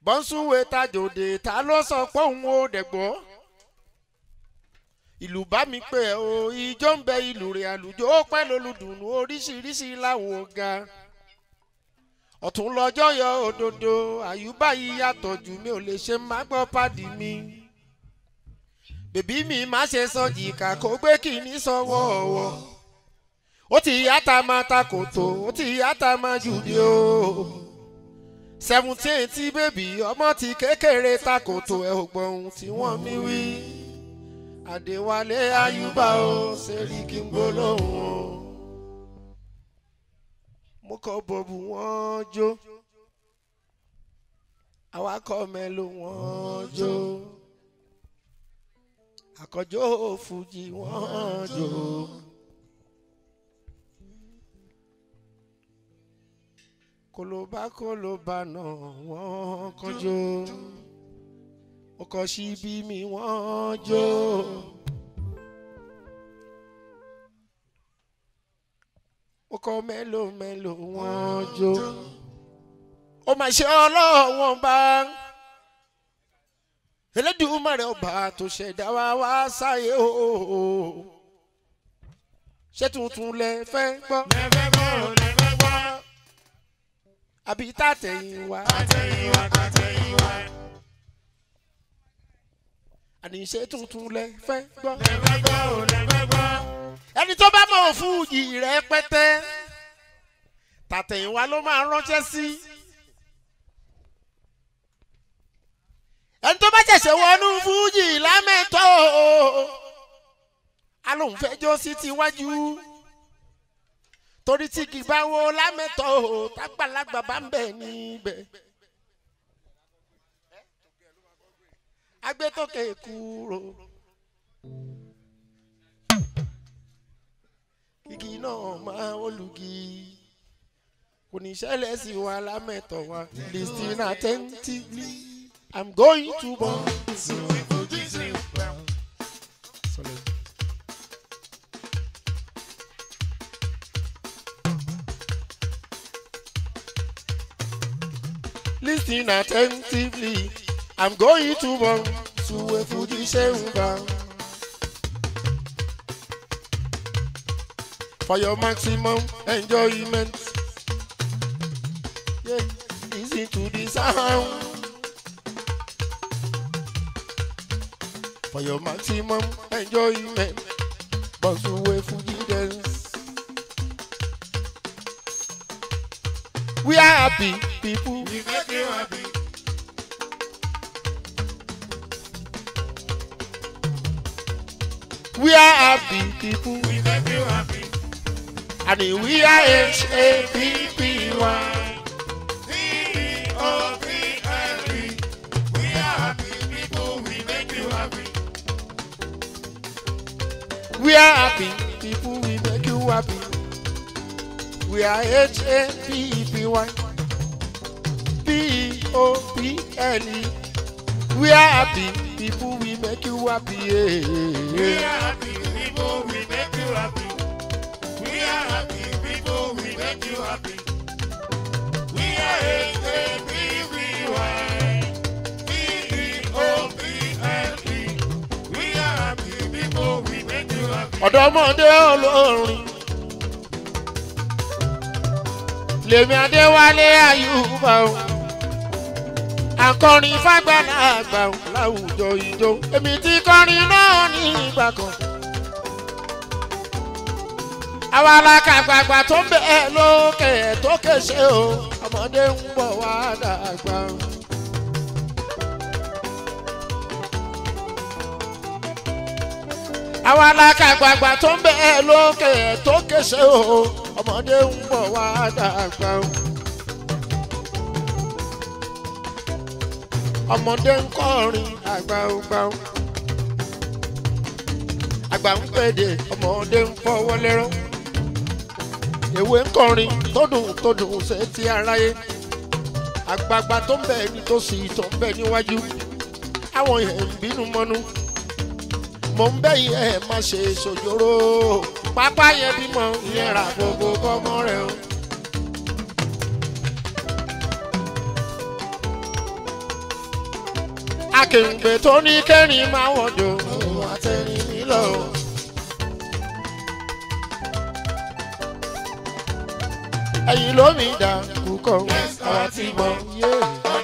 bọ́nsúwe tajòdè ta ló sọ pé òun ò dẹ̀gbọ́ ìlú bá mi pè ẹ́ o ijó ń bẹ ìlú rẹ̀ àlùjọ ó pẹ́ lólùdùnú oríṣiríṣi láwọn ọ̀gá ọ̀tún lọ́jọ́ yọ òdodo àyùbá yìí yàtọ̀ jù mí ò lè ṣe má gbọ́ pàdé mi bèbí mi má ṣe sọ jìkà kó gbé kìíní sọ́wọ́ ọ̀wọ́ ó ti yàtà máa ta kòtò ó ti yàtà máa jùdí o seventeen tí bèbí ọmọ ti kékeré ta kòtò ẹ̀ ò gbọ́ ohun tí wọ́n mi wí àdéwálé àyùbá o sẹ́ríkì ń gbólóhùn o mo kọ́ bọ̀bù wọ́n jó awakọ̀ mẹ́lò wọ́n jó àkọ́jọ́ fújì wọ́n jó. kólóbá kólóbá náà wọ́n kọjó mo kọ́ síbí mi wọ́n jó. mo kọ́ mélòó mélòó wọ́n jó. ó mà ṣe ọlọ́wọ́n bá Elédùmarè ọba tó ṣẹ̀dá wa wá sáyé o. ṣé tuntun lẹ fẹ́ gbọ́ lẹ́fẹ́ gbọ́ lẹ́fẹ́ gbọ́ àbí tàtẹ̀yìn wá. àtẹ̀yìnwá àtẹ̀yìnwá àní ṣé tuntun lẹ fẹ́ gbọ́. lẹ́fẹ́ gbọ́ lẹ́fẹ́ gbọ́ ẹni tó bá mọ̀ fújì rẹ̀ pẹ́tẹ́ tàtẹ̀yìnwá ló máa ránṣẹ́ sí. ẹni tó bá ṣẹ̀ṣẹ̀ wọnú fújì lámẹ́tọ́ alóhùn fẹ́ jó sí tiwájú torí tí kì bá wo lámẹ́tọ́ tágbàlagbà bá ń bẹ̀ níbẹ̀. agbẹ́tọ̀kẹ́ kúrò. kìkì náà máa olùgì kò ní ṣẹlẹ̀ sí wa lámẹ́tọ̀ wa listen attentively i'm going to born. Sorry. Listen attentively i'm going to born suwe fuji ṣeun bá. for your maximum enjoyment. Yeah, listen to the sound. For your maximum enjoyment, Bonsuwe Fuji dance. We are happy people. we make you happy We are happy people. we make you happy And we are H A P P Y. V-E-O-P-L-E. we are happy people we make you happy We are happy people. We make you happy. We are H A P P Y. P O P L E. We are happy people. We make you happy. we Yeah. are happy people we make you happy we are happy people we make you happy we are H-A-P-P-Y. V-E-O-P-L-E. we are happy people we make you happy ọ̀dọ́mọdé olórin lèmi adéwálé àyùbá o akọrin fàgbàlagbà o láwùjọ ìjó èmi ti kọrin náà ní ìgbà kan àwa alákàgbàgbà tó ń bẹ lókè tó kéṣe o ọmọdé ń bọ̀ wá dàgbà o. àwa alákàgbàgbà tó ń bẹ lókè tó kéṣe o ọmọdé ń bọ̀ wá dàgbà o. ọmọdé ń kọrin àgbà ó gbà ó. àgbà ń pèdè ọmọdé ń fọwọ́ lẹ́rọ́. èwe ń kọrin tó dùn tó dùn ṣe ti aráyé. àgbààgbà tó ń bẹ nítòsí tó ń bẹ níwájú. àwọn yẹn ń bínú mọ́nú mo ń bẹ́yìn ẹ̀ má ṣe ṣòjòrò pápá yẹn bímọ ìyẹn rà gbogbo kọ́mọ rẹ o. akèrègbè tó ní kẹrin máa wọ̀jọ òun àtẹrin nílò. ẹ̀yin ló mi dà kúkọ̀ àwọn tí mo yé.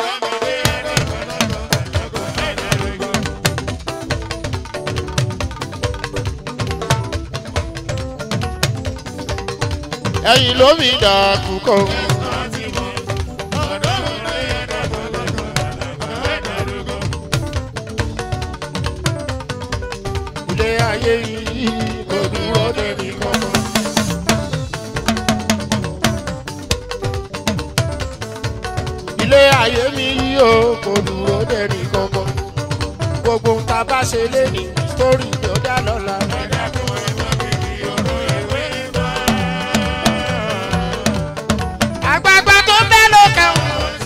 ẹ̀yin ló mi dà kúkọ̀. ilé ayé yìí kò dúró dẹ́ni kankan. ilé ayé mi yìí o kò dúró dẹ́ni kankan. gbogbo ń ta bá ṣe lé ní sítórì tó dá lọ́la. àgbààgbà tó bẹ́ ló kàn.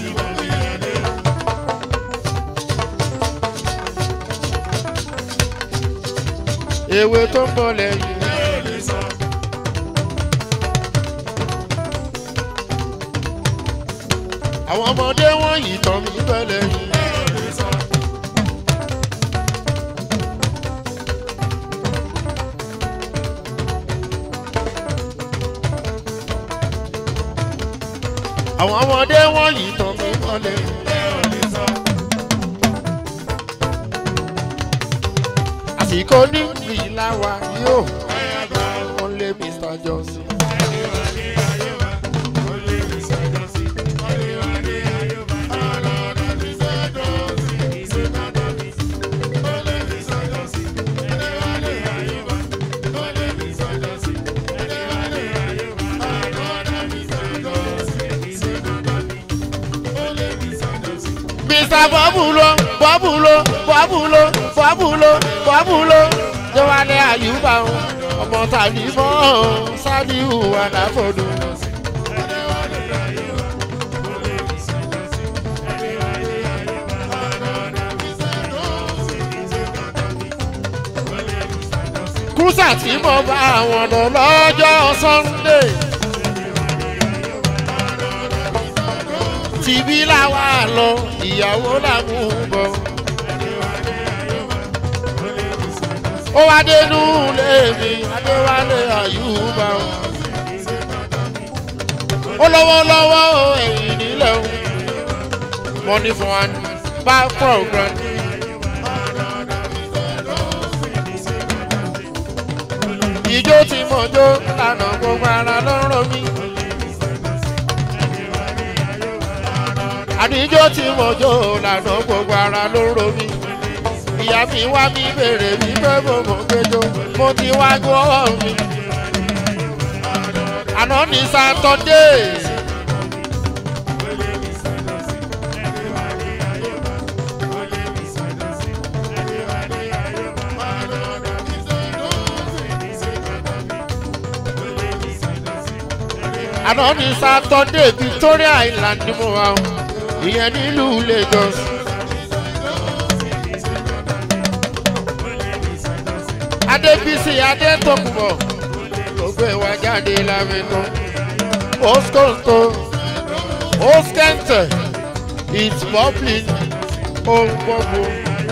ewé tó ń bọ̀ lẹ́yìn. àwọn ọmọdé wọn yìí tán mí bẹ́lẹ̀ yìí. àwọn ọmọdé wọn yìí tán mí bẹ́lẹ̀ yìí. àsìkò ní ìlà wa yóò wọ́n lé mr johnson. mr bọ́bùlọ bọ́bùlọ bọ́bùlọ bọ́bùlọ bọ́bùlọ jọwálé àyùbá o ọmọ tàbí mọ́ o sádìhù àdáfọ́dù. kúsà tí mo bá àwọn lọ lọ́jọ́ sunday. tìbí làwa lọ ìyàwó làmú bọ̀. ó wá dénú lèmi adéwálé àyùbá o. ó lọ́wọ́lọ́wọ́ o ẹ̀yìn nílẹ̀ o. money for one back program. ìjó tí mo jó lànà gbogbo ara lọ́rọ̀ mi. àdíjọ́ tí mo jó lànà gbogbo ara ló ro mi. ìyá mi wá mi bèrè mi pé mo mọ̀ péjọ mo ti wá gbọ́ mi. àná ní sátọ́dé. àná ní sátọ́dé victoria island ni mo wà o ìyẹn nílùú lagos. adébísí adétòkùbọ̀ ló gbé wa jáde lámẹ́tọ́ oskonto oskente it's public ohun gbogbo.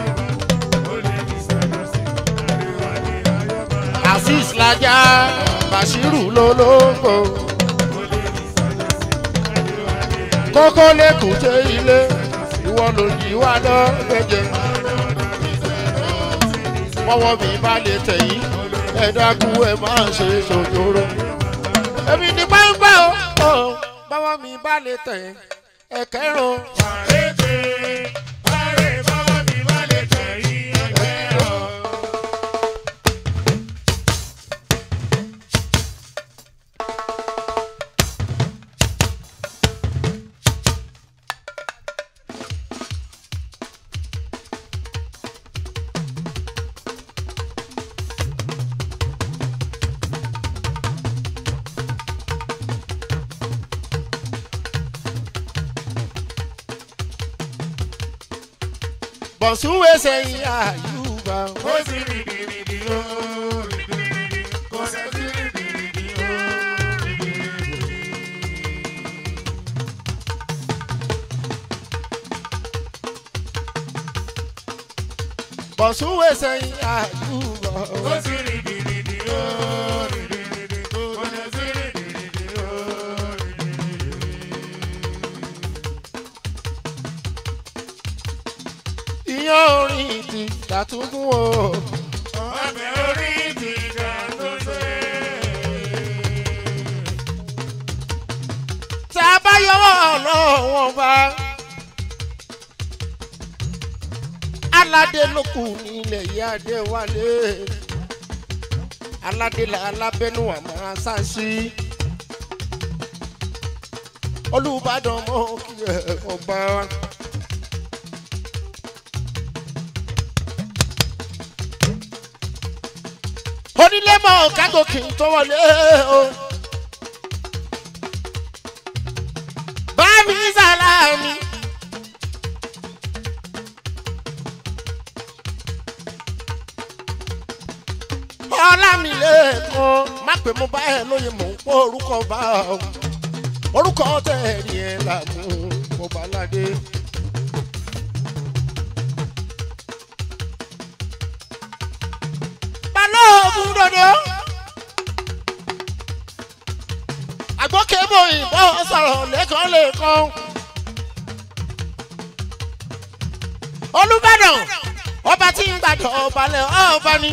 azeez lajà bashiru lolóńgbò kókó lẹ́kùté ilé ìwọ ló yí wá lọ gbẹ̀jẹ̀. wọ́wọ́ mi bá lè tẹ̀yìn ẹ dákun ẹ máa ṣe ṣòjòrò. èmi ní pàǹpà o báwọ́ mi bá lè tẹ̀yìn ẹ kẹ́rùn. bọ̀súwé sẹ́yìn àyùbá. Ó sì rìndìrìndì ó, rìndìrìndì, kò sẹ́ sí rìndìrìndì ó, rìndìrìndì. bọ̀súwé sẹ́yìn àdúgbò. Ó sì rìndìrìndì ó, rìndìrìndì, ó lọ sí rìndìrìndì ó, rìndìrìndì. ìyàn orin ti dàtúgún o. Ọbẹ̀ orí ti ga tó ṣe. tá a bá yọwọ́ ọlọ́wọ́n bá. aládé ló kù nílẹ̀ yìí adé wálé. aládé la alábẹ́nu àmọ́ sáǹsì. olùbàdàn mọ́ kí ẹ ọba wa. onílé mọ́ kágò kì í tó wọlé o. bámi sàlámì. ọlámilẹ́kan má pè mo bá ẹ lóye mò ń pọ́ orúkọ bá ọ orúkọ tẹ̀rí ẹ làmú mo bá ládé. balógun dodo àgbókèbó ìbọn sọ̀rọ̀ lẹ́kàn lẹ́kàn. olùbàdàn ọba tí ń gbàdọ̀ ọbalẹ̀ ọba ni.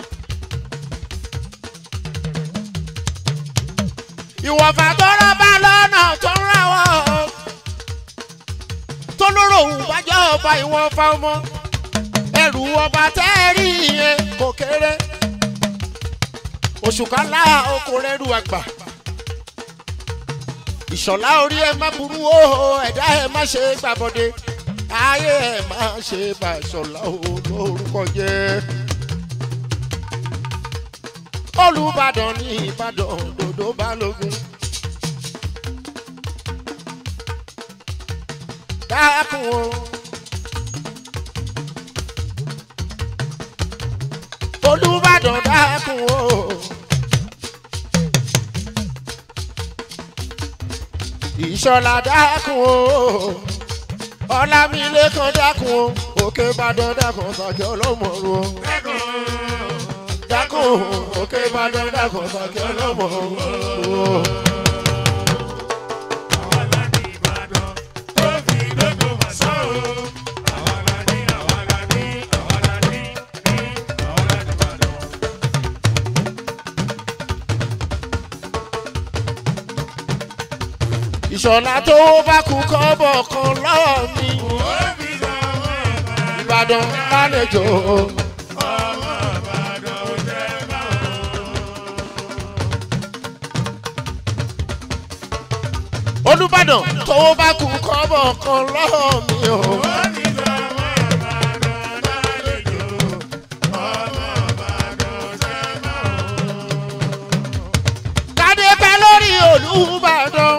ìwọ̀fà tó rọ́bà lọ́nà tó ń ráwọ́ tó lóró òun bájọ́ ọba ìwọ̀fà ọmọ ẹrù ọba tẹ́ẹ̀rí yẹn kò kéré oṣù kan lá okòrè ẹrù àgbà ìṣọ̀lá orí ẹ má burú o ẹ̀dá ẹ má ṣe gbàbọ̀dé ayé ẹ má ṣe bá ìṣọ̀lá o lórúkọ jẹ́ olùbàdàn ní ìbàdàn dòdò balógun. dákun o. olùbàdàn dákun o. ìṣọ̀lá dákun o. ọlámilẹ́kan dákun o. òkè ìbàdàn dákun sàkẹ́ ọlọ́mọ̀ọ́rùn o dákun òkè ìbàdàn dákun sàkẹ́ ọlọ́mọ̀ọ́rùn o. Àwa la ní Ìbàdàn tó fi lóko wá sọ́ o. Àwa la ní, àwa la ní, àwa la ní, ní, àwa la ní Ìbàdàn. ìṣọ̀lá tó bá kú kọ́bọ̀ kan lọ́wọ́ mi Ó fi sọ́wọ́ Ìbàdàn. ìbàdàn lálejò Ọmọ Ìbàdàn ò jẹ́ bá olùbàdàn tó bá kú kọ́bọ̀ kan lọ́wọ́ mi o Ó fi sọ́wọ́ Ìbàdàn lálejò. Ọmọ Ìbàdàn ò jẹ́ bá kádé pẹ́ lórí olùbàdàn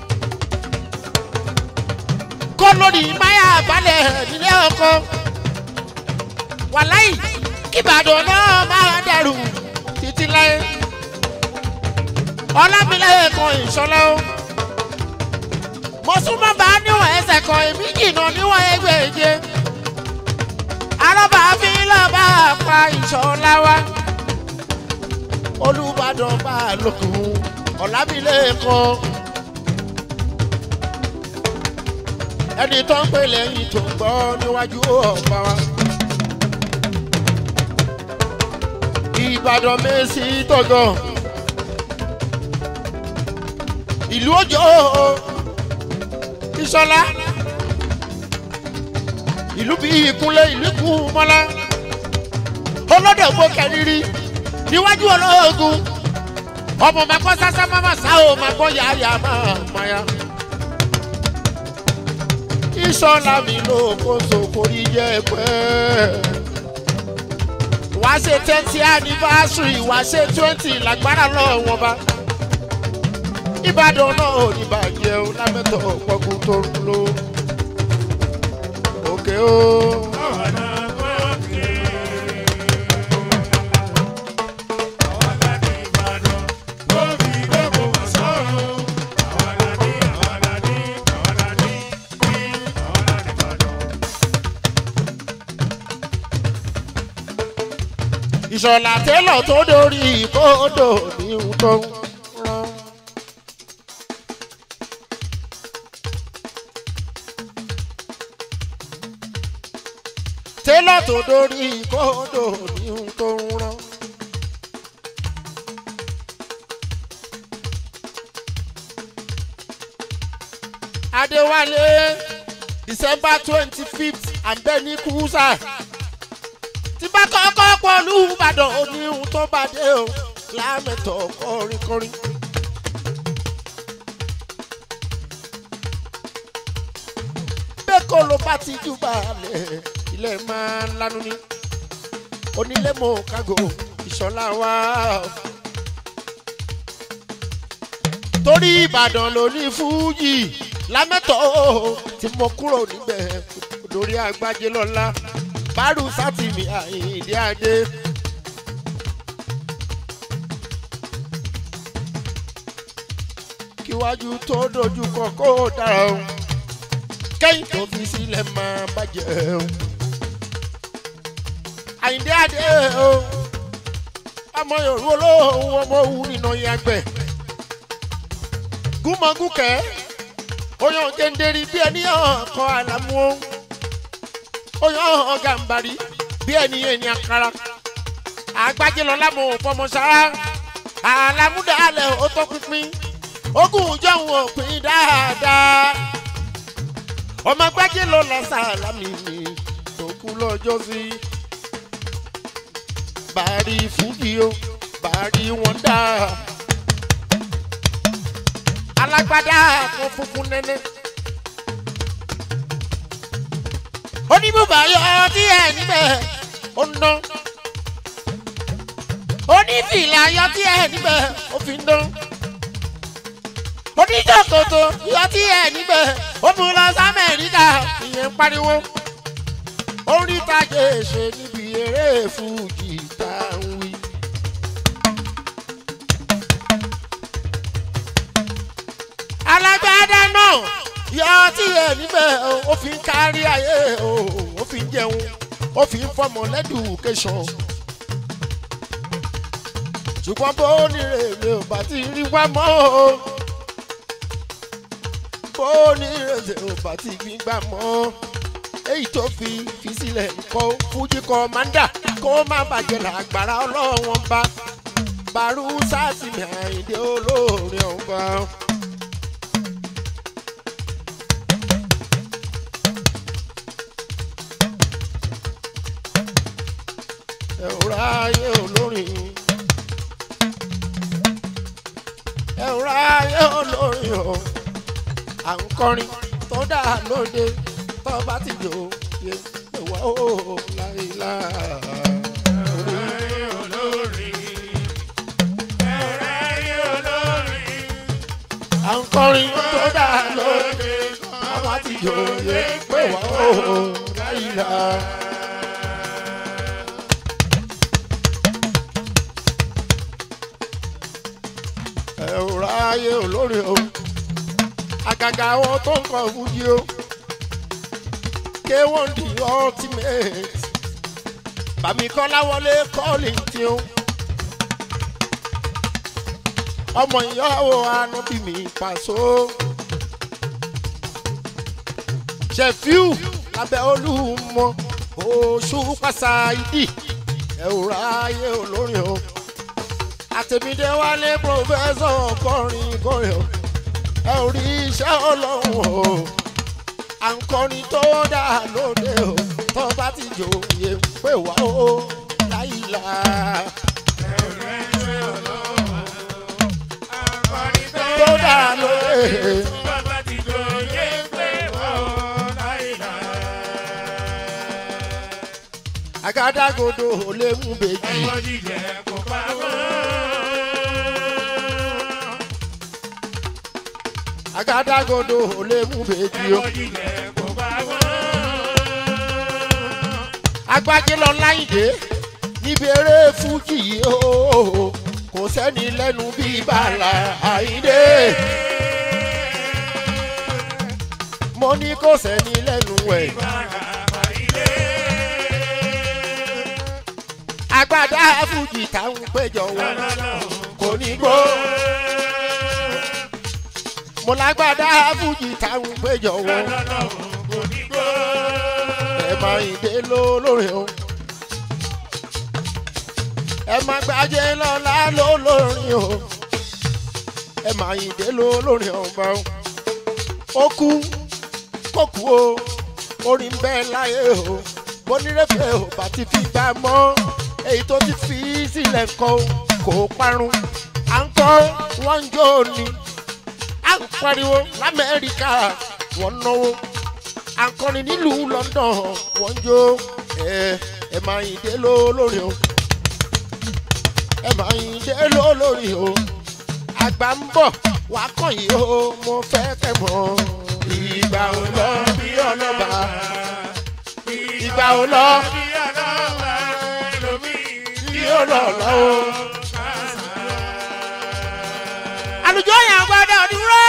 kó lórí máyà balẹ̀ nílé ọkọ wàláì kíbàdàn náà máa dẹrù títí láyé ọlámilẹ̀ kan ìṣọlá o mo súnmọ́ bá níwọ̀n ẹsẹ̀ kan èmi jìnnà níwọ̀n ẹgbẹ̀je arábà fi lọ́ọ́ bá pa ìṣọlá wa olùbàdàn bá a lókun ọ̀làmílẹ̀ kan ẹni tó ń pè lẹ́yìn tó ń gbọ́ níwájú ọ̀pá wa. ìbàdàn mẹ́sì tọ̀gàn ìlú òjò ìṣọlá ìlú bíi ìkúnlẹ̀ ìlú kù mọ́lá olódògbò kẹrìírí níwájú olóògùn ọmọ máa kọ́ sásá máma sá o máa kọ́ yáyà máa máa ìṣọ́lá mi ló kó sòkòrí jẹ́ pẹ́ wá ṣe twenty anniversary wá ṣe twenty lágbára lọ́wọ́ wọn bá ìbàdàn náà ò ní bàjẹ́ o lámẹ́tọ̀ pọ́kú tó ń lo òkè o. ọ̀nà òkè. Àwa la ní Ìbàdàn tó fi lóko wá sọ́ o. Àwa la ní, àwa la ní, àwa la ní, ní, àwa la ní Ìbàdàn. ìṣọ̀lá tẹ́lọ̀ tó dórí kódò ní ohun tó ń rán. tẹ́lọ̀ tó dórí kódò ní ohun tó ń rán. adéwálé december twenty fifth àbẹ́ni kúrúsà tí bá kọ́kọ́ pọ̀lú ìbàdàn òní ohun tó bá dé o lámẹ̀tọ̀ kọrin kọrin. bẹ́ẹ̀kọ́ ló bá ti jù balẹ̀ ilẹ̀ máa ń lanu ni onílé mọ̀ kágò ìṣọ̀lá wa. torí ìbàdàn ló ní fújì lámẹ́tọ̀ tí mo kúrò níbẹ̀ lórí agbájé lọ́la bárù sátìmí àyíǹde adé. kíwájú tó dojú kọ kó dára o kẹ́yìn tó fi sílẹ̀ máa bàjẹ́ o. àyíǹde adé o ọmọ yorùbá olóhùn ọmọ òwú nínú yàgbẹ́ gúnmọ̀gúnkẹ́ oyan jẹ́ndéri bí ẹni ọkọ̀ àlámú o oyan ọ̀gàǹbarì bí ẹni ẹni àkàrà àgbájé lọ lámú fọmọsára àlámúdàálẹ̀ ó tó pínpín ogún ìjọhún òpin dáadáa ọmọ àgbájé lọ lásàlámì mi tó kú lọ́jọ́ sí bàárí fújì o bàárí wọn dáa alágbádá fún funfun nẹ́nẹ́. oníbùbà yọ tí ẹ níbẹ̀ ó ń dán. onífìlà yọ tí ẹ níbẹ̀ ó fi ń dán. oníjọ́kòtò yọ tí ẹ níbẹ̀ ó mú lọ sí amẹ́ríkà ìyẹn ń pariwo. orí tajé ṣe níbi eré fújì tá à ń wí. alágbádá náà yọ tí ẹ níbẹ̀ ó fi ń kárí ayé ó fi ń jẹun ó fi ń fọmọ lẹ́dùkẹ́sọ̀n ṣùgbọ́n bó nírè mi ò bá ti rí wá mọ́ o bó nírè mi ò bá ti rí gbà mọ́ èyí tó fi fi sílẹ̀ kọ́ fújì kọ́mándà kó má bàjẹ́ làgbára ọlọ́wọ́n bá bàrú sásìmì àyíndé olóore ọ̀gbọ́n. ẹ̀rọ ayé olórin ẹ̀rọ ayé olórin o à ń kọrin tó dà lóde tó bá ti jò yé ìwà ó láìlá. à ń kọrin tó dà lóde tó bá ti jò yé ìwà ó láìlá. ẹ̀rọ ayé olórin o àgàgà àwọn tó ń kọ fújì o k1 the ultimate bàmí kọ́láwọlé kọ́ọ̀lì tí o ọmọ ìyàwó anábì mi pàṣọ ṣẹfíù lábẹ́ olúmọ oṣù pàṣà ìdí ẹ̀rọ ayé olórin o àtẹ̀mídé wálé pòfẹ́sọ̀ kọrin kọrin o ẹ ò rí iṣẹ́ ọlọ́run o à ń kọrin tó dà lóde o tó bá ti jòyè pé wá o láìla. tó dà lóde àgádágodo ò lè mú bèjì. àgádágodo ò lè mú bèjì o. agbájé lọ láyìndé níbi eré fújì yìí o kò sẹ́ni lẹ́nu bíi bàlá àyíndé. mo ní kò sẹ́ni lẹ́nu ẹ̀. agbádá fújì táwọn péjọ wọn kò ní gbó. mo lágbádá fújì táwọn péjọ wọn ẹ máa ń dé lólórin o. ẹ máa gbájé lọ́la lólórin o. ẹ máa ń dé lólórin ọba o. ó kú kó kú o orin bẹ́ẹ̀ láyé o bónírẹ́fẹ̀ ò bá ti fi bá mọ́ èyí tó ti fi sílẹ̀ kọ́ kò parun à ń kọ́ wọ́n ń jó ni à ń pariwo lamẹ́ríkà wọ́n náwó à ń kọrin nílùú london wọ́n ń jó ẹ ẹ máa yìn dé lólórí o ẹ máa yìn dé lólórí o àgbà ń bọ̀ wá kàn yìí o mo fẹ́ kẹ́ mọ́ ìgbà ò lọ bí ọlọ́ba ìgbà ò lọ bí ó lọ lọ́wọ́. àlùjọ yẹn gbọ́dọ̀ dúró.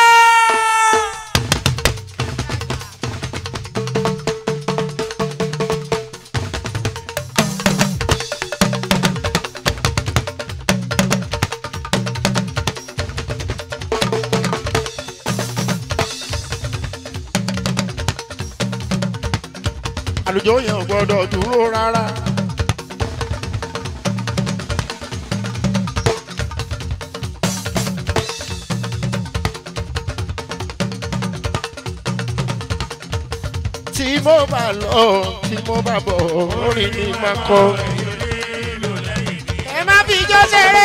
àlùjọ yẹn gbọ́dọ̀ dúró rárá. tí mo bá lọ tí mo bá bọ̀ orin ni máa kọ. ẹ má fi ijó ṣeré.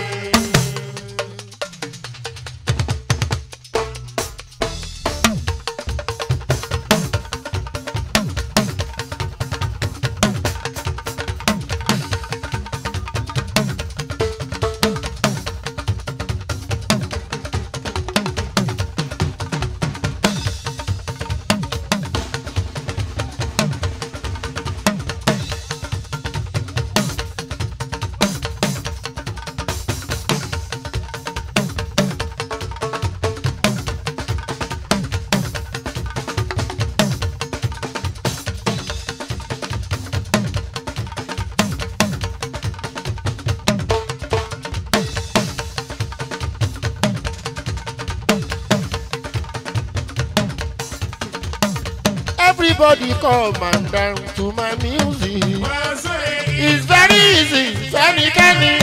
everybody come and dance to my music. It's very easy, fẹ́nikẹ́ni.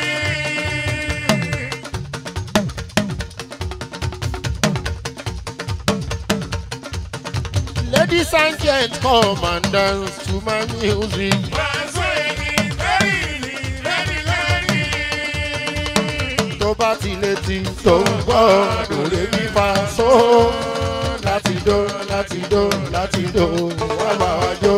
Ladies and gents come and dance to my music. Tó bá ti létí tó ń gbọ́ lórí mi fa só. Láti dó, láti dó, láti dó, wá bá wa jó.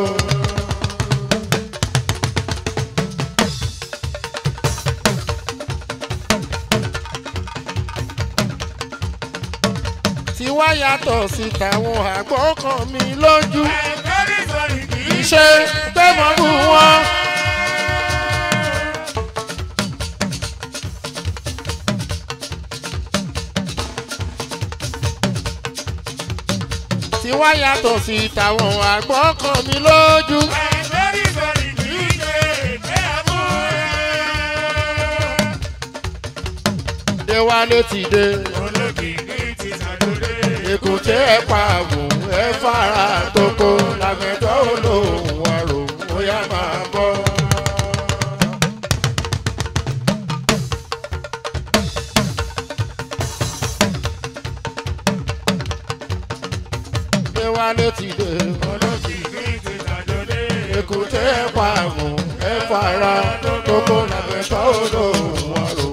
tí wá yàtọ̀ sí tàwọn àgbọ̀ kan mi lójú. Ìṣe pé mo bú wọn. Tí wá yàtọ̀ sí tàwọn àgbọ̀ kan mi lójú. Déwálé ti dé. Èkúté ẹ̀ pa àwò ẹ̀ fara tókó làmẹ́tọ́ olóhùn àrò bóyá máa bọ́. Déwálé ti dé. Èkúté ẹ̀ pa àwò ẹ̀ fara tókó làmẹ́tọ́ olóhùn àrò.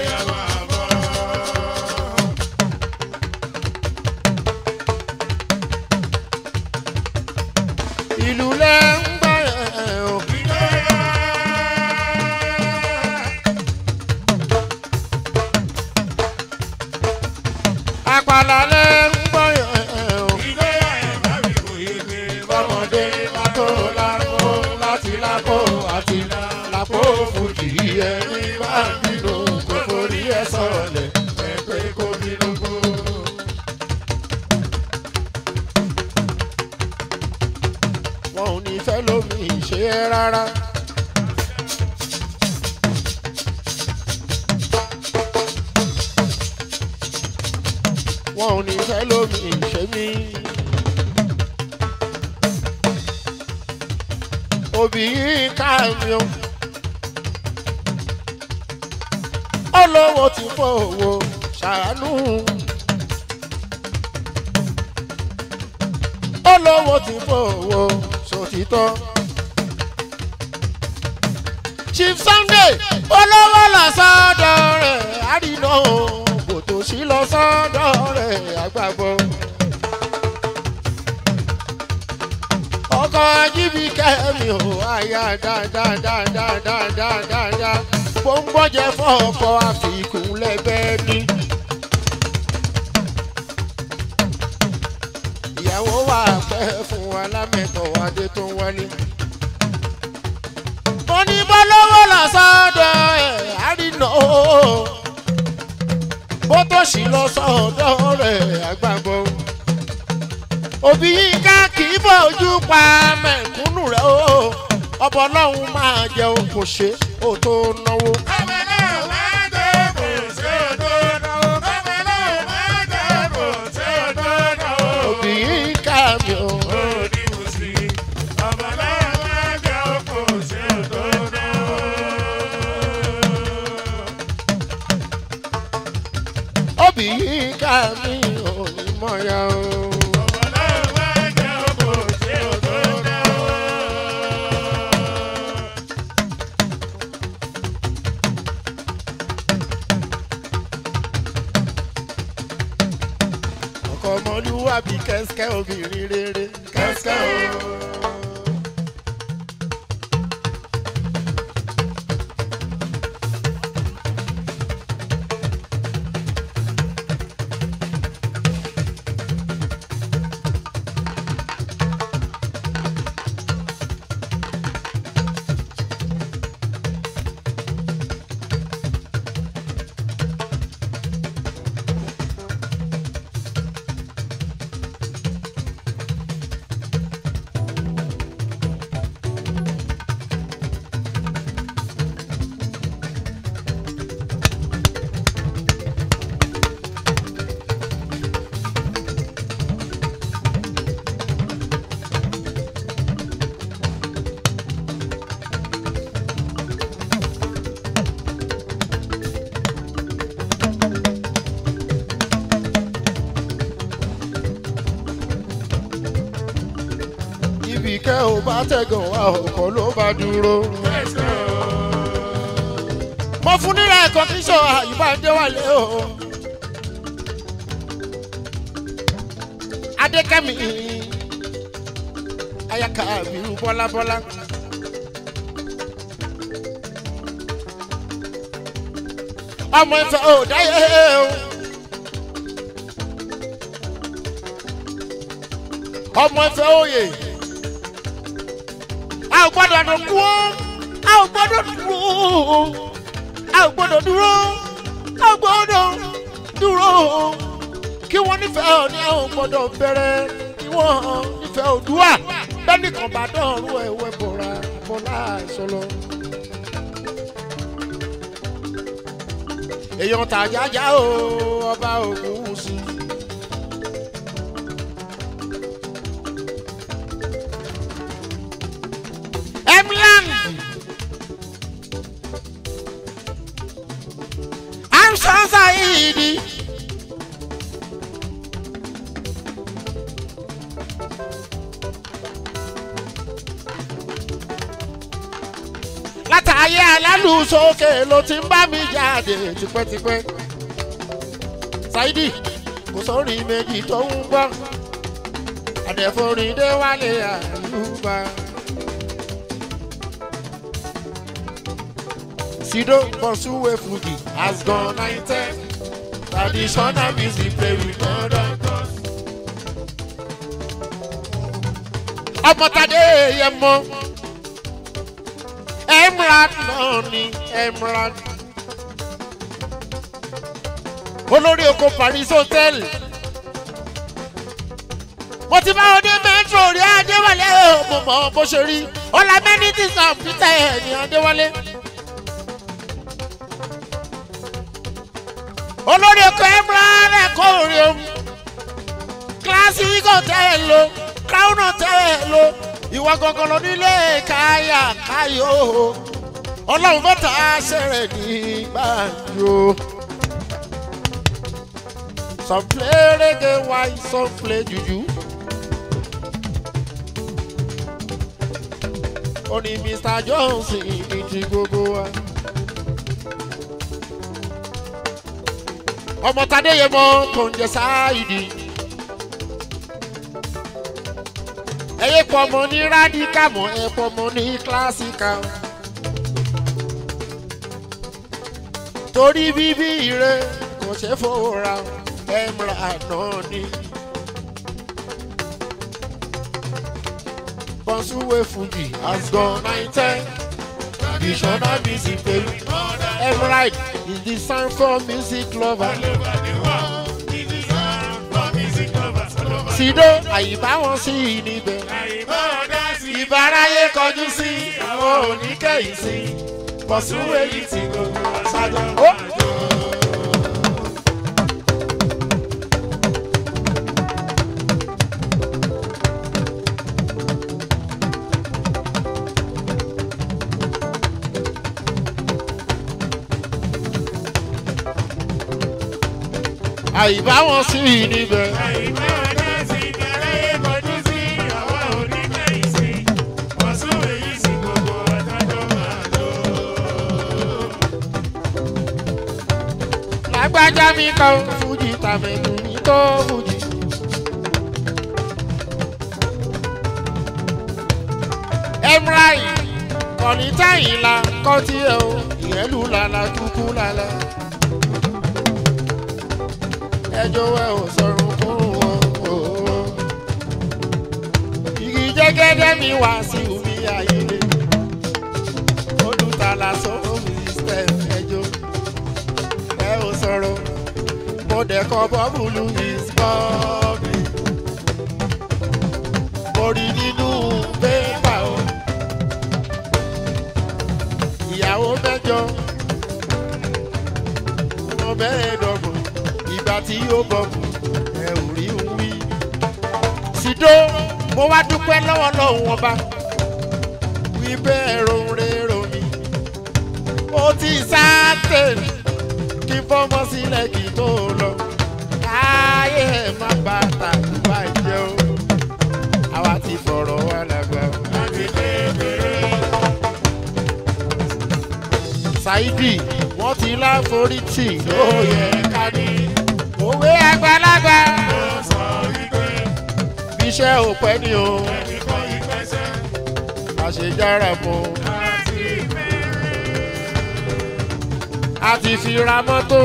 ìlú lẹ ń gbà ẹ̀ o. àpàlà lẹ ń gbọ́ ẹ̀ o. ọmọdé látó lápò láti lápò àti lápò fújì ẹni bá ń bínú kò forí ẹ sọ̀lẹ̀ ẹ pé kó bínú kú. wọn ò ní fẹ́ lómi ṣe é rárá. wọn ò ní fẹ́ lómi ìṣe mi. òbí yìí ká mi o. olówó ti fowó ṣàánú. olówó ti fowó ṣòtítọ́. chief sunday olówó lọ sọ́dọ̀ rẹ̀ àdínà kò tó sí lọ sọ́dọ̀ rẹ̀ àgbàgbọ́. ọkọ̀ ajíbi kẹ́mi ò àyà dáadáadáadáadáadáa bó ń gbọ́jẹ fọ́ọ̀kọ́ àfikún lẹ́bẹ̀ẹ́ ní. ìyàwó wà pẹ́ fún alámẹ̀tọ̀ adé tó ń wálé. mo ní bọ́lọ́wọ́ lọ sọ́dọ̀ ẹ̀ àrínà o bó tó sì lọ sọ́dọ̀ rẹ̀ àgbàgbọ́. òbí yìí ká kì í bójú pa mẹ̀kúnnù rẹ̀ o ọbọ̀ ọlọ́run máa jẹun kò ṣe ó tó náwó. òbí yìí ká mi ò. òbí yìí ká mi ò ní mọ̀ya o. ọkọ ọmọlúwàbí kẹ́síkẹ́ obìnrin rere kẹ́síkẹ́ o. ibì kẹ́ ò bá tẹ̀gàn wá ọkọ̀ ló bá dúró. mo fún nílẹ̀ ẹ̀kọ́ kí sọ àyùbá déwálé o. adékẹ́mi ayaka àbírú bọ́lábọ́lá. ọmọ ìfẹ́ ò dáyé o. ọmọ ìfẹ́ òye a ò gbọ́dọ̀ dùn kú ó a ò gbọ́dọ̀ dúró a ò gbọ́dọ̀ dúró a ò gbọ́dọ̀ dúró kí wọ́n nífẹ̀ẹ́ ọ ní a ò gbọ́dọ̀ bẹ̀rẹ̀ kí wọ́n nífẹ̀ẹ́ òdúà bẹ́ẹ̀ni kan bá dọ̀rùn ẹ̀wẹ̀ bọ̀ra bọ́lá ìṣọlọ. èèyàn tàjájá o ọba ògùn sí i. Emlan. Amsan Saidi. látàáyé alálùsókè ló ti ń bá mi jáde tipẹ́tipẹ́. Saidi kò sórí méjì tó ń gbọ́ àdẹ̀forin dé wálé àyùbá. Sido Bonsuwe Fuji has gone nineteen. Traditional music play with modern thoughts. Ọmọtadé yẹ mọ. Emirate náà ni Emirate. Olórí oko Paris Hotel. Mo ti bá ọdẹ Metro rí Adéwálé o, mo mọ̀ bó ṣe rí. Ọlá amenities and Peter ẹ̀ ní Adéwálé. olórí ẹkọ ẹmúra ẹkọ òrì o classic hotel o crown hotel o ìwà gangan lọ nílé káyà káyò ọlọ́run mẹ́ta ṣẹ̀rẹ̀ ní gbàǹjo. some play reggae while some play juju. ó ní mr johnson ní ti gbogbo wa. ọmọ tadéyẹmọ tó ń jẹ sáàyìdì. ẹyẹ pọ̀ mọ́ ní rádíkà mọ́ ẹ pọ̀ mọ́ ní kílásíkà. torí bíbí ire kò ṣe fòrà ẹ̀mra náà ni. Bonsuwe Fuji has gone nine ten. Traditional music baby. Emerald is the sound for music lover. Sido àyíbá wọn sí i níbẹ̀. Ìbáráyé kọjú sí àwọn oníkẹ́yìn sí. Bonsuwe yìí ti gbogbo àṣàjọ. àyíbá wọn sí i níbẹ̀. lágbájá mi kan fújì tàmẹ̀dù mi tó fújì. emrai kọ̀ní táyìn la kọ́ tí ẹ o ìyẹ́lú lala kúkú lala. ẹjọ́ ẹ ò sọ̀rọ̀ fún wọn o. igi jẹ́gẹ́dẹ́ mi wá sí omi ayẹyẹ. olùtàlà sọ̀rọ̀ mi step ẹjọ́ ẹ ò sọ̀rọ̀ mo dẹ̀ kọ́ bọ́bùlù is bọ́ọ̀bì. mo rí nínú pépà o. ìyàwó mẹ́jọ ọmọ mẹ́ẹ̀ẹ́dọ́gbọ̀n ìgbà tí yóò bọ̀bù ẹ ò rí ń wí. Sido mo wá dúpẹ́ lọ́wọ́ lọ́hùn ọba wí bẹ́ẹ̀ rorero mi. ó ti sáté kí fọ́mọ sílẹ̀ kí tó lọ. káyé ẹ̀ má bá tàbí bàjẹ́ o. àwa ti fọ̀rọ̀ wá lágbà o. Saidi wọ́n ti láforítì ló yẹ ká ní. òwe àgbàlagbà bíṣẹ́ ò pẹ́ ni o. àṣejára mọ́. a ti fi ra mọ́tò.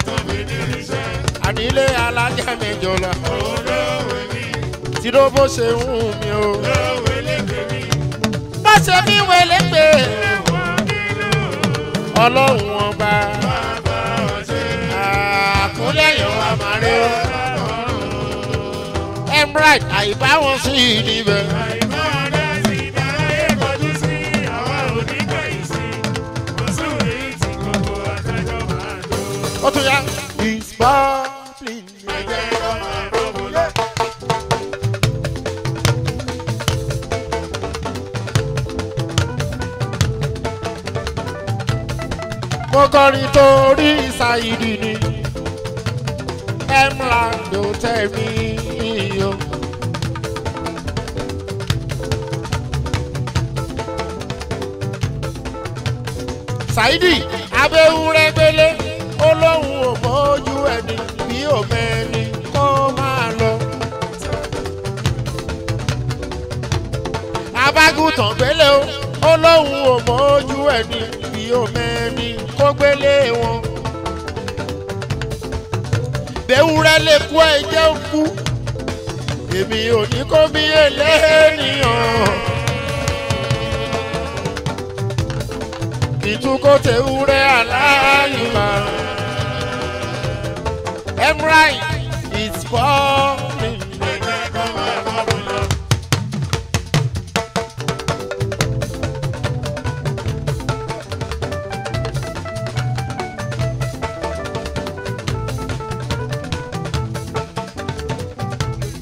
ànílé alájà mẹ́jọ la. tí ló bó ṣe ń hùn mí o. bó ṣe mí wẹlé pé ọlọ́run ọba àkúnlẹ̀yìn wa máa rí o. emirate àìbá wọn sí i níbẹ̀. ó tún yá. ìsbọ́ọ̀lì ẹ̀jẹ̀ ọmọ àròbọ̀lẹ̀. mo kọrin torí ṣáìdì ni emland ló tẹ̀ mí o. ṣáìdì abẹ́wúrẹ́ gbélé ó lóun ò mójú ẹni bí òmẹ́ni kó máa lọ. abágùntàn gbélé o ó lóun ò mójú ẹni bí òmẹ́ni kó gbélé wọn. bẹ́wúrẹ́ lè kú ẹ̀jẹ̀ kú èmi ò ní kó bí eléèyàn. ìtukọ̀ tewúrẹ́ aláìmọ̀. emrai is falling.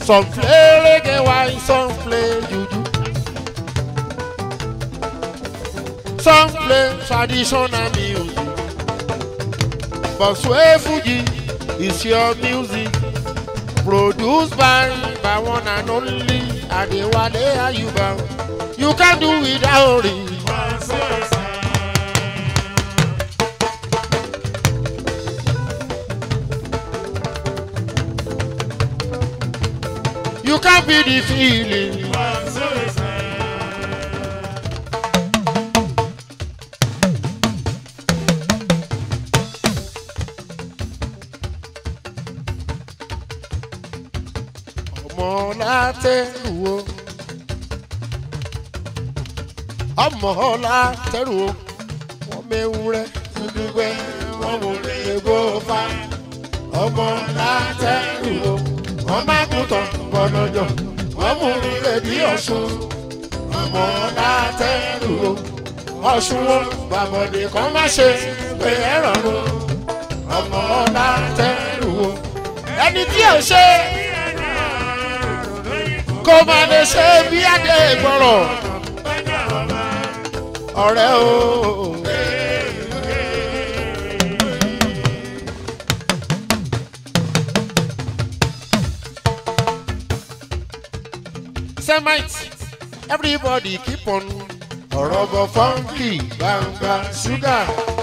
Some play reggae while some play juju. Some play traditional music. But Sway Fuji is your music. Produced by, by one and only Adewale Ayuba. You can do without it. You can be the feeling. ọmọ látẹrù o ọmọ látẹrù o wọn mewúrẹ dúdúgbẹ wọn mú egbò fa ọmọ látẹrù o wọn má kú tán bọlọjọ wọn mú rẹdí ọsùn ọmọ látẹrù o ọsùn o bàbọdè kan má ṣe pé ẹ rọrùn ọmọ látẹrù o ẹni tí ò ṣe kó má lè ṣe bí adé gbọ́rọ̀ ọ̀rẹ́ o. Semite, everybody keep on ọ̀rọ̀ bọ̀ fọ́nkì gbangba ṣúgà.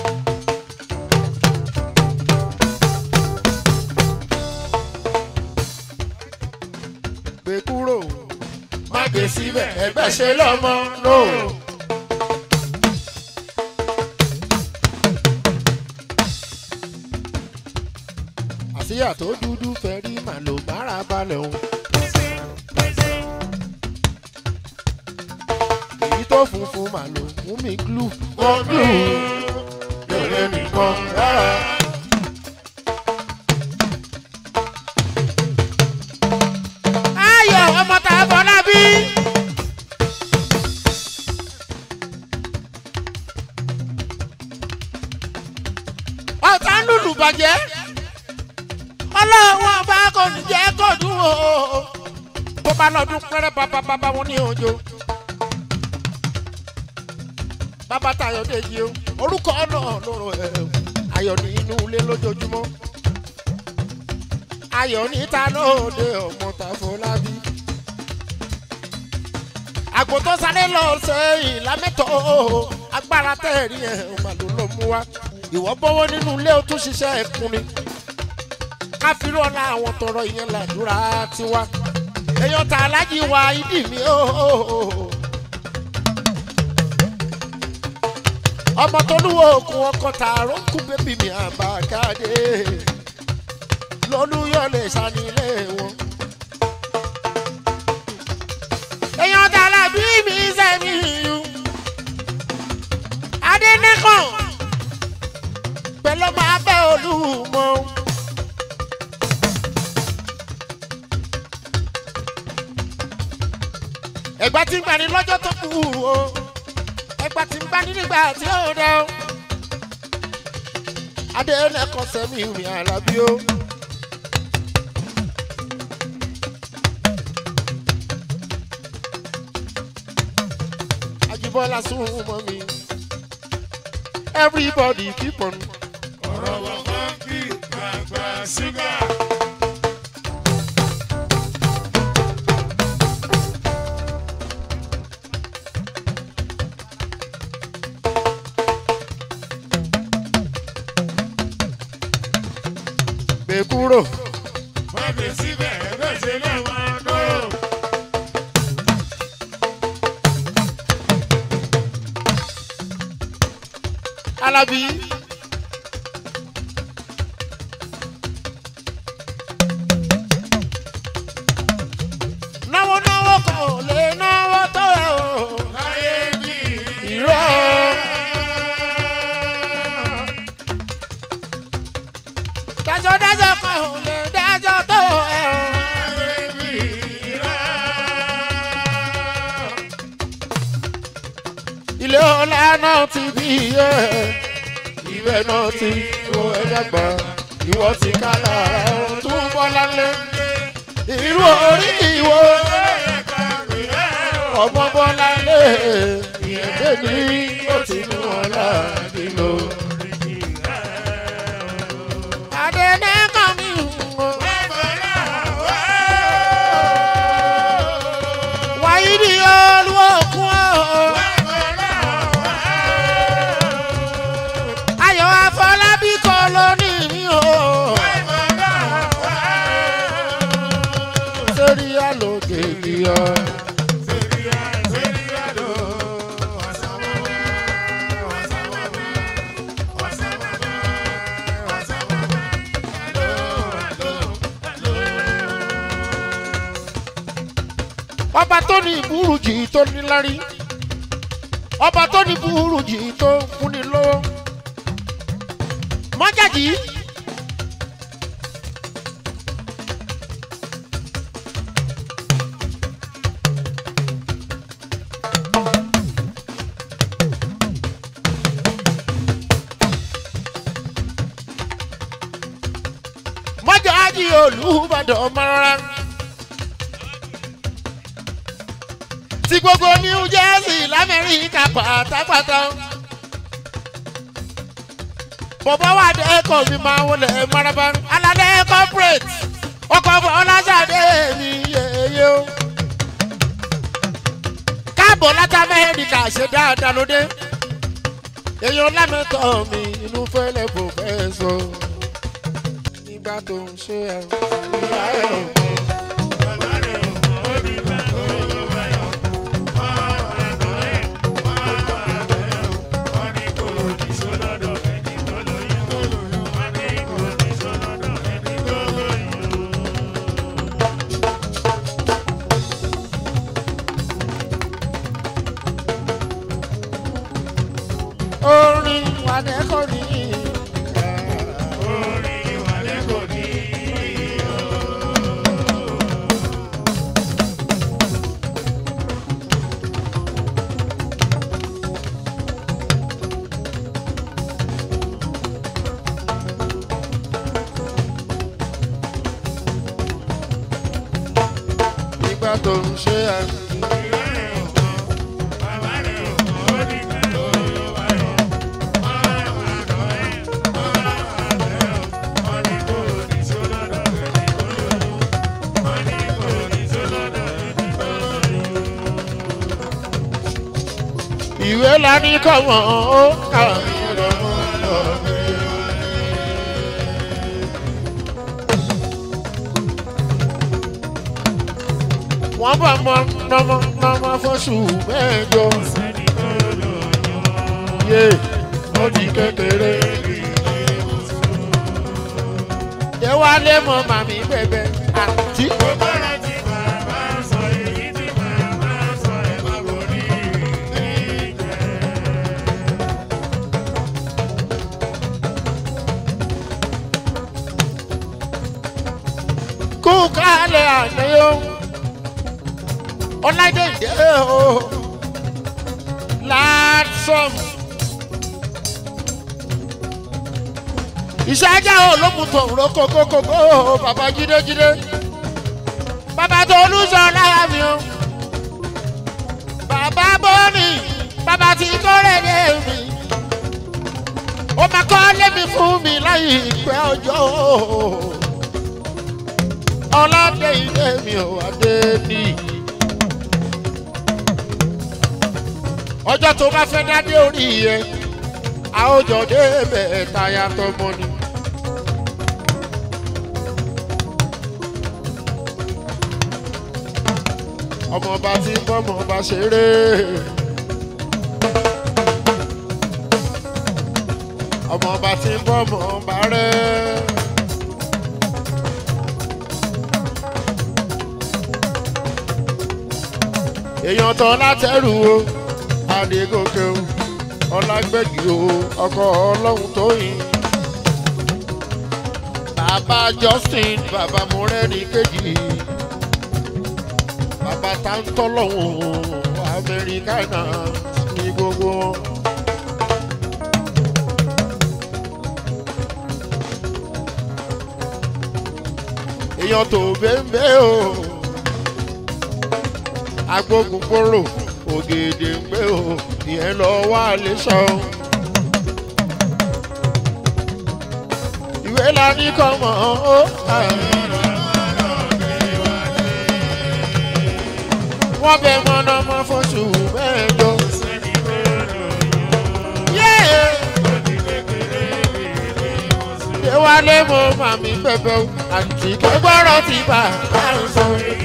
gbé kúrò má gbé síbẹ̀ ẹgbẹ́ ṣe lọ́mọ lò. àṣìyà tó dúdú fẹ́ rí màlò mára balẹ̀ o. èyí tó funfun màlò mú mi glú. wọ́n glú lórí nìkan rárá. ayọ̀ ọmọ tá a bọ̀ lábí. ọ̀tá ń lùlù bàjẹ́ ọlọ́wọ́ bá kò ní jẹ́ kó dùn o bó bá lọ́dún pẹ́rẹ́ bàbá wọn ní òjò. bàbá tayọ̀ dèjì o orúkọ náà lóró ẹ̀ ayọ̀ ní inú ilé lójoojúmọ́ ayọ̀ níta lóde ọmọ Tàfọlábí. àgbò tó sáré lọ sẹ́yìn lámẹ́tọ̀ agbára tẹ̀rí ẹ̀ ọmọ ló lọ mú wa. ìwọ bọ́wọ́ nínú ilé o tún ṣiṣẹ́ ẹ̀kún ni. káfíńrọ̀ ọ̀la àwọn tọrọ ìyẹn làdúrà tiwa. èèyàn tà alájí wa ìdí mi o. ọmọ tó lúwo òkun ọkọ̀ tààrọ̀ ń kú bébì mi àbákáde lọ́lúyọ̀lẹ̀ sanilé wọn. èèyàn dàlà bí mi sẹ́mi yù. adẹ́nẹ́kàn pẹ̀lú máa bẹ́ olúmọ. ẹ̀gbá tí ń gbani lọ́jọ́ tó kù o ẹ̀gbá tí ń gbani nígbà tí ó dẹ́ o. adẹ́nẹ́kàn sẹ́mi mi àlàbí o. Ajibola súnmọ́ mi. Everybody keep on. ọ̀rọ̀ wọ̀ fọ́nkì gbàgbà ṣúgà. Gbé kúrò. má gbé síbẹ̀ ẹgbẹ́ ṣe lọ́mọ lò. Alábí. Náwó náwó kan ò lè náwó tó ẹ̀ o. láyé bí Irọ́. Dájọ́ dájọ́ kan ò lè dájọ́ tó ẹ̀ o. láyé bí irọ́. ilé ọlá náà ti bí iye ibẹ̀ náà ti wo ẹ̀dàgbà ìwọ ti ká lára ohun tó ń bọ́ lálẹ́ irú orí ìwọ ọmọ bọ́lá lé ìyẹ̀dẹ́ ní ó ti mú ọlá nílò. adẹ́nẹ́ kan mi hùwọ́. wáyé ni olúwòkun ọ̀. ayọ̀ afọlábí kọ́ ló ní mi o. sórí àlòkè ni ọ. ọba tó ní ìbúrújì tó nílárí ọba tó ní ìbúrújì tó fúnni lówó mọ́jàjì. mọ́jàjì olùbàdàn mọ́ra. ti gbogbo new jersey lamẹ́ríkà pátápátá. bọ̀bọ̀ wà dẹ́kọ̀ mi máa wọlé maraba alálẹ́ corporate ọkọ̀ ọlásàdé mi yeye o. káàbọ̀ láti amẹ́ríkà ṣe dáadáa lóde. èèyàn lámẹ́tọ̀ mi inú fẹ́lẹ́ bò fẹ́ sọ. nígbà tó ń ṣe ẹ̀ ìyá ẹ̀ ò mọ̀. orin wàdẹ́kọ̀ ní nígbà tó ń ṣe àmì. ìwé la ní kọ́mọ ó kà mí lọ́mọ lọ́mọ. wọ́n bá mọ nọmọ nọmọ fọ́ṣù mẹ́jọ. yé ó di kékeré. yẹ wá lé mọ màmí bẹ̀bẹ̀ àti. kú kálẹ̀ àná yó ọláìdé ìdè o láàtọ̀m ìṣáájà olókùn tó ń ro kókókókó bàbá jídéjídé bàbá tó olùsọ láyà mi o bàbá bọ́ọ̀nì bàbá tí kọ́rẹ́ dé mi ó máa kọ́ lémi fún mi láyé ìpẹ́ ọjọ́ ọlọ́dẹ ilé mi ò wá dé ní. ọjọ́ tó bá fẹ́ dádé orí yẹ a ó jọ débẹ̀ táyà tọmọ ni. ọmọọba tí ń bọ́mọọba ṣeré. ọmọọba tí ń bọ́mọọba rẹ̀. èèyàn tán látẹrù o adégòkè o ọlágbẹ́gì o ọkọ ọlọ́run tó yin. bàbá justin bàbá mọ́rẹ́rì kejì bàbá táńtọ́ lọ́hùn amẹ́ríkánà ní gbogbo wọn. èèyàn tó bẹ́ẹ̀ o agbógun kóró ògèdè ń gbé o ìyẹn lọ wá lè sọ. ìwé la ní kọ́ mọ̀ ó. wọ́n bẹ mọ́nàmọ́ fóṣù mẹ́jọ. Déwálé mo màmí bẹ̀bẹ̀ o, àǹtí kẹ́gbọ́rọ̀ ti bà á sọ.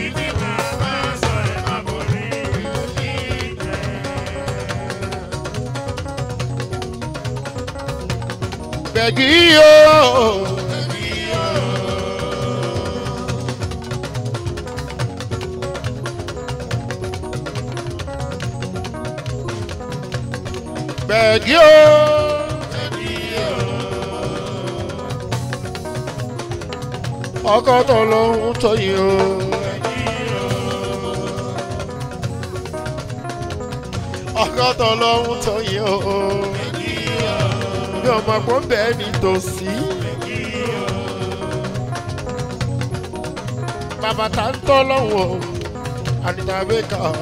Bẹ̀gì o. Bẹ̀gì o. Ọkọ tó lóhun tó yìí o. Ọkọ tó lóhun tó yìí o mi ò mọ̀ pé ó bẹ́ẹ̀ ní tòsí. bàbá tá ń tọ́ lọ́wọ́ àdìdàbí kan.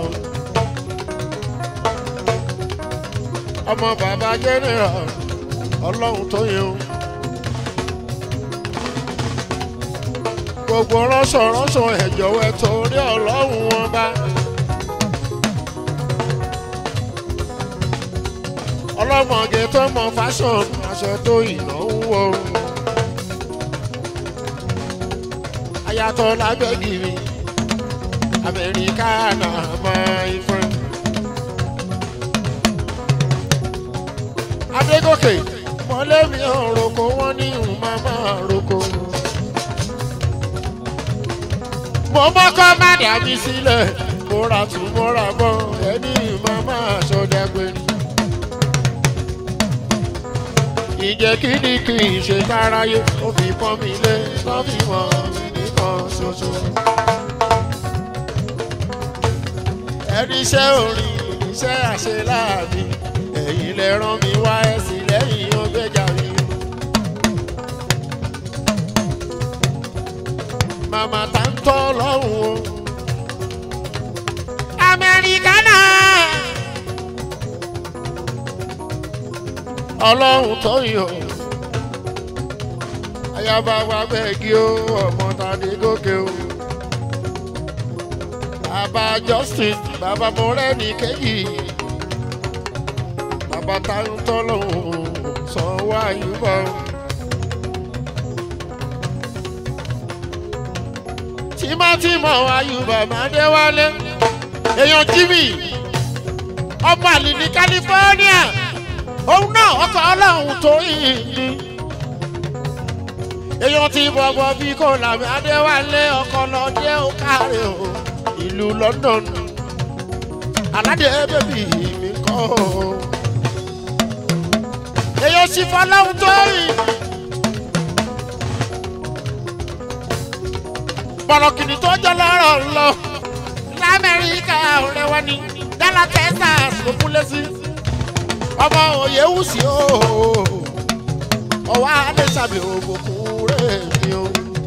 ọmọ bàbá jẹ́nìrà ọlọ́run tó yẹ o. gbogbo ránṣọ ránṣọ ẹ̀jọ̀ wẹ̀ torí ọlọ́run wọn bá. ọlọ́mọge tó mọ fashion aṣọ tó ìnáwó. ayatọ̀ lábẹ́gìrì amẹ́ríkà náà máa ń fẹ́. adégòkè mọ̀lẹ́bí ọ̀rọ̀kọ wọn ní ìhùn máa máa roko. mo mọ́kọ́ má dàbí sílẹ̀ mo ra tún mo ra bọ́ ẹni máa máa ṣọdẹ́gbẹ̀rì ìjẹ́ kí ni kì í ṣe káráyé ó fi pọ́n mi lé tó fi mọ̀ mí nìkan ṣoṣo. ẹni iṣẹ́ orin iṣẹ́ àṣeláàbí ẹ̀yìn lẹ rán mi wá ẹ̀sìn lẹ́yìn ọgbẹ́jà mi. màmá tá ń tọ́ lọ́hùn o. amẹ́ríkà náà. ọlọ́run tó yọ. ayaba wa bẹ́ẹ̀gì o ọmọ tàdé gòkè o. bàbá justin bàbá mọ́rẹ́ni kéjì. bàbá táyọ̀ tọ́lọ́hún sanwó àyùbọ̀. tímọ́tímọ́ àyùbọ̀ máa dé wálé. èèyàn jimmy ọmọ àlè ní california òun náà ọkọ̀ ọlọ́run tó yìn ní. èèyàn ti bọ̀bọ̀ bí kò làmì adéwálé ọkọ̀ lọ́jẹ́ ó káre o ìlú london aládé bèbí mi kọ́ o. èèyàn sì fọlọ́run tó yìn. bọ̀lọ̀kìnì tó jẹ́ lọ́rọ̀ lọ lamẹ́ríkà ọ̀rẹ́ wa ni dallas texas ló kúnlẹ̀ sí ọmọ òye wùsì o ọwọ́ adéṣàbí ògùnkùn rẹ̀ mi o.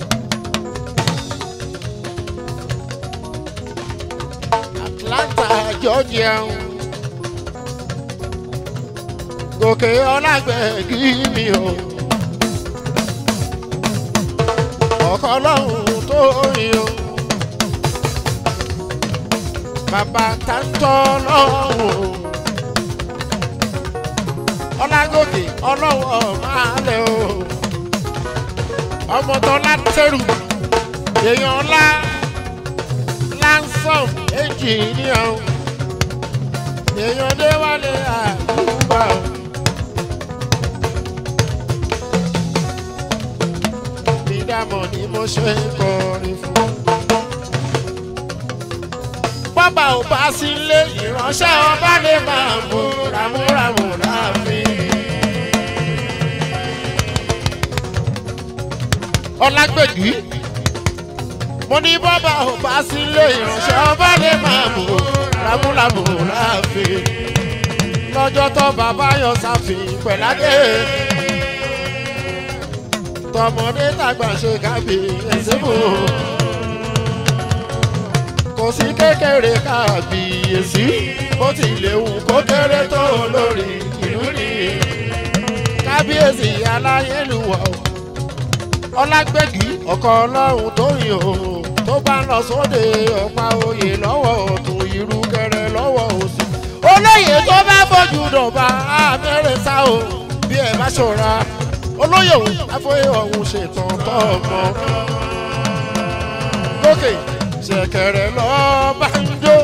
atlanta georgia gòkè ọlágbẹ̀gì mi o. ọkọ ọlọ́run tó yin o. bàbá táńtọ́ lọ́rùn o ọlágòkè ọlọ́wọ́ máa lẹ̀ o ọmọ tó látẹrù èèyàn ńlá lansom ẹnjìníà o èèyàn déwálé àdúgbà o. dídámọ̀ ni mo ṣe ń kọrin fún. bọ́bà ò bá sí ilé ìránṣẹ́ ọba lè máa mú ramúramù láàfin. ọlágbègì mo ní bọ́bà ò bá sí ilé ìránṣẹ́ ọba lè máa mú ramúramù láàfin. lọ́jọ́ tó bàbá yọ sáfin pẹ̀láde tọmọdé tàgbà ṣe kábíyèsí fún o kò sí kékeré kábíyèsí bó ti lè wù kó kéré tó lórí ìlú ni kábíyèsí aláyélúwà o ọlágbẹ́gì ọkọ ọlọ́run tó yìn o tó bá lọ sóde ọ̀pá oyè lọ́wọ́ ọ̀tún irú kẹrẹ lọ́wọ́ òsì olóyè tó bá bójú dọ̀bà abẹ́rẹ́ sá o bí ẹ bá ṣọ́ra olóyè òun afọyẹ ọ̀hún ṣètàn tọ́ ọmọ lókè ṣẹ̀kẹ̀rẹ̀ lọ́ọ́ bá ń jó.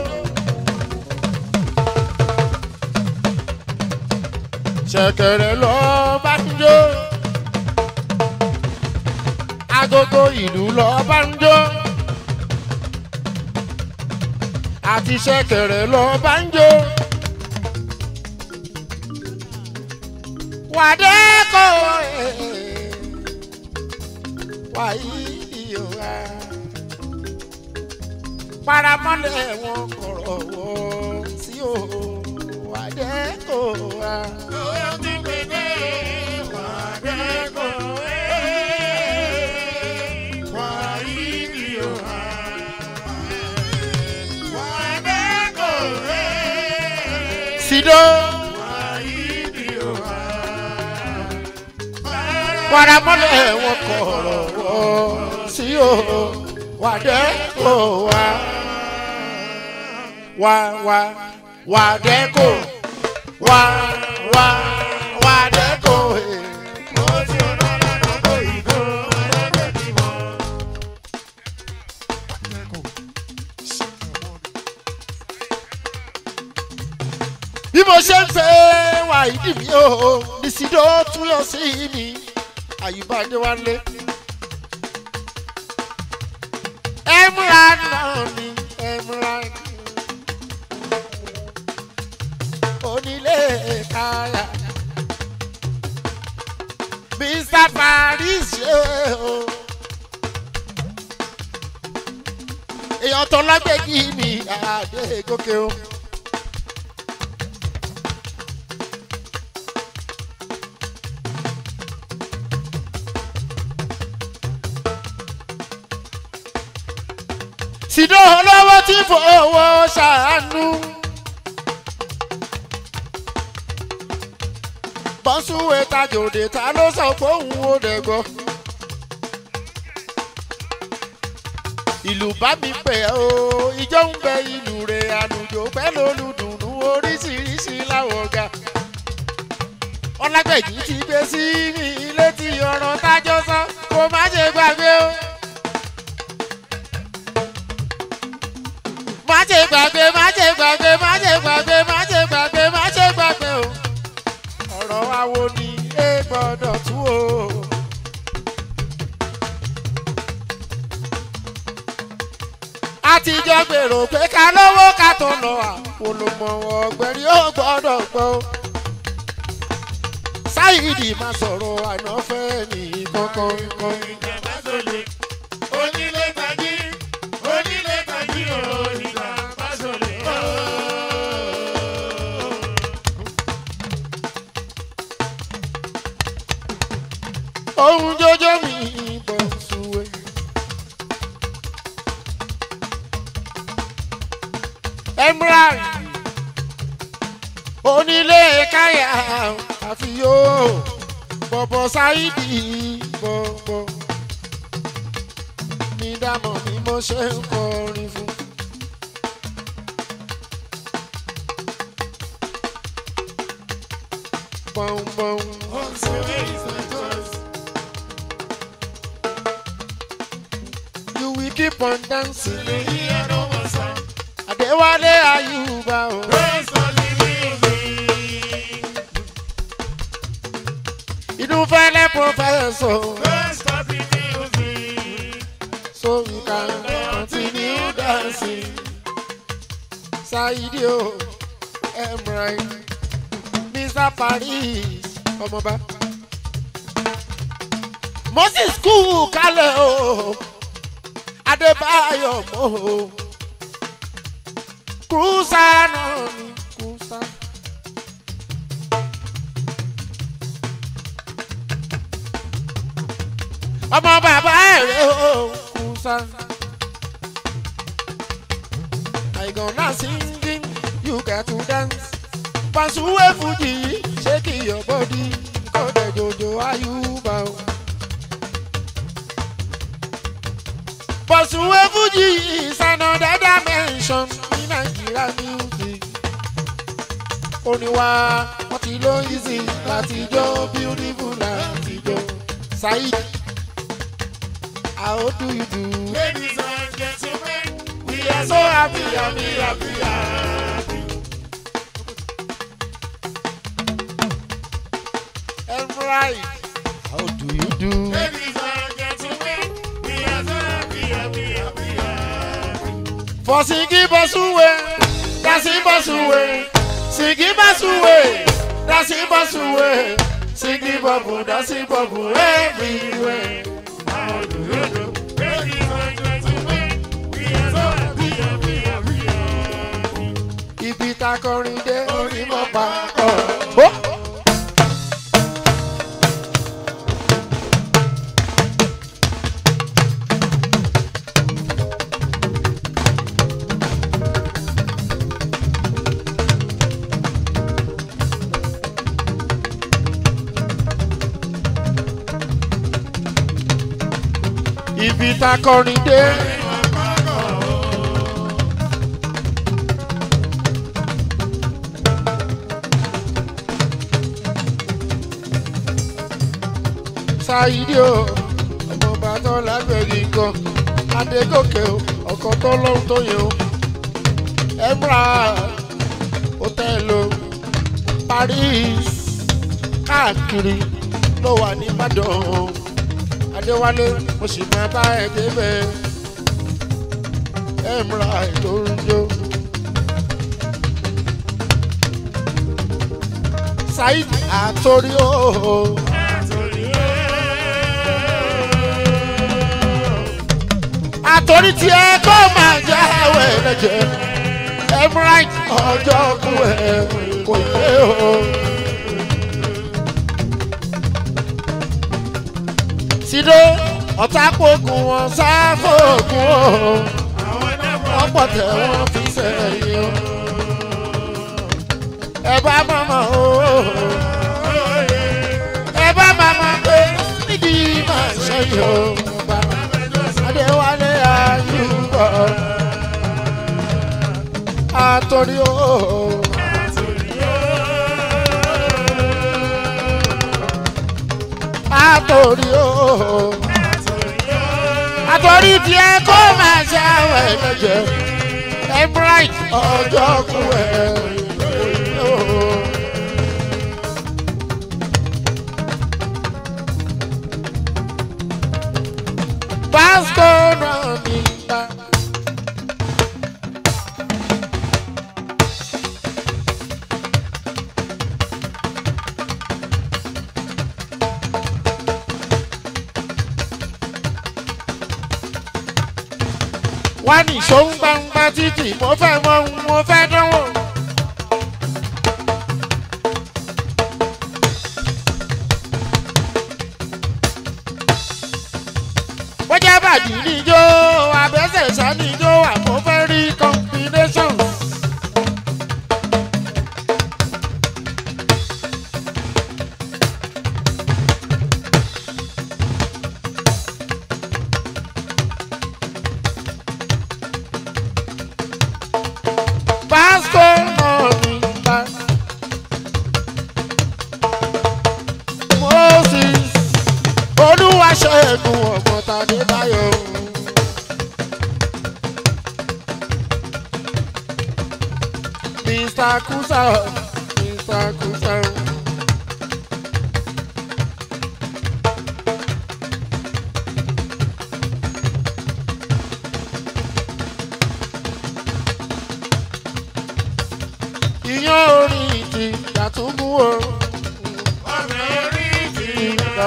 ṣẹ̀kẹ̀rẹ̀ lọ́ọ́ bá ń jó. agogo ìlú lọ́ọ́ bá ń jó. àti ṣẹ̀kẹ̀rẹ̀ lọ́ọ́ bá ń jó. wàdé kò wàyí ìyọ̀wá paramọ́lẹ̀ wọn kọ̀rọ̀ wọ́ sí o wàdé kò wá. Sido paramọ́lẹ̀ wọn kọ̀rọ̀ wọ́ sí o wàdé kò wá. Wá wá wàdé kò wá wá wàdé kò. bí mo ṣe ń fẹ́ wà ìdí mi o nìsídó tún yọ sí mi àyùbá adéwálé. ẹ̀múra náà ni ẹ̀múra onílé káyà mr paris ṣe o. èèyàn tó lágbègbè mi àdé gòkè o. Sido olówó tí fowó ṣàánú. Bọ́sùwé tajòdè ta ló sọ pé òun ò dẹ̀gbọ́. Ìlú bá mi pẹ̀ o, ijó ń bẹ ìlú rẹ̀ àlùjò pẹ́ lólùdùnnú oríṣiríṣi láwọ̀ ọ̀gá. Ọlágbẹ̀jì ti gbé sí mi létí ọ̀rọ̀ tájọ́ sọ, kó má ṣe gbàgbé o. má ṣe gbàgbé má ṣe gbàgbé má ṣe gbàgbé má ṣe gbàgbé má ṣe gbàgbé o. ọ̀rọ̀ wa wo ni ẹ gbọ́dọ̀ tú o. àtijọ́ gbèrò pé ká lówó ká tó lọ àpolòmọ̀ ọ̀gbẹ́rì ó gbọ́dọ̀ gbọ́. sáyidì máa sọ̀rọ̀ ànáfẹ́ ní kankan kan. Onílé tají, onílé tají o, ìgbà bá sọ̀lẹ̀ o. ohun jọjọ mi bọ̀ sùwẹ̀. emerald onílé káyà àfiyó bọ̀bọ̀ ṣáìdì bọ̀bọ̀ ní dámọ̀ bí mo ṣe ń kọrin fún. Bọ̀m̀bọ̀m. You will keep on dancing. Adéwálé Ayúbá o. Inú fẹ́lẹ́ pọfẹ́sọ̀. So we can continue dancing. Saidi o, Emrai, Mr. Paris, ọmọba. Moses kú kálẹ̀ o, Adébáyọ̀ mọ́ o. Kúrúsà náà ni kúrúsà. ọmọ bàbá ẹ̀rẹ́ o kù sá. I gonna singing, you got to dance. Pàṣùwẹ̀ fújì shake your body, kọ́dẹ̀ jòjò ayúbà o. Pàṣùwẹ̀ fújì is another dimension ní Nàìjíríà music. Oníwà wọ́n ti ló easy láti jó beautiful láti jó. Saheed, how do you do? Ladies and gentlemen, we We are so happy, happy, happy, happy. Emrai, how do you do? Ladies and gentlemen, we are so happy, happy, happy, happy. For Sigi Basuwe, Dasi Basuwe, Sigi Basuwe, Dasi Basuwe, Sigi Babu, Dasi Babu, everywhere. How do you do? Ladies and gentlemen, we are so happy, happy, happy, happy. Ibi ta kọrin dé orí mọ́ pa ọ̀. Ó. Ibi ta kọrin dé. Sáyidì o, ọmọ ọba tó lágbẹ̀rì gan. Adégòkè o, ọkọ̀ tó lọ́hún tó yẹ o. Emra Hotel o, Paris káàkiri ló wà ní Ìbàdàn. Adéwálé mo sì máa bá ẹ débẹ̀. Emra ló ń jó. Saheed àtòrí o. àtòrí tí ẹ kó máa jẹ́ ẹ̀wẹ̀ lẹ́jẹ̀ emirate ọjọ́ kú ẹ̀ kò pé o. Sido ọ̀tá pokùn wọn sáfòkùn o wọ́n pọ̀ tẹ̀ wọ́n fi sẹ́yìn o. ẹ bá mọ̀mọ́ o ẹ bá mọ̀mọ́ pé nídìí máa ṣẹ́yìn o. Adéwálé Ayúbọ̀ àtòrí o. Àtòrí o. Àtòrí tiẹ̀ kó máa ṣe àwẹ̀ lẹ́jẹ̀. Embright ọjọ́ kú ẹ̀. Vasco náà ní bá. wá ní ìṣòun gbangba títì mo fẹ́ mọ ohun mo fẹ́ dánwò. bójá bàjì níjó abẹ́sẹ̀ sá níjó wà mo fẹ́ rí combination. Vasco náà ní bá. Moses Olúwaṣẹ́gun ọ̀gbọ̀ntàdé báyọ̀. Mr. Kusa, Mr. Kusa. Ìyán orin ti Yàtúbú o. Ọ̀nà orí ti Ìgbà.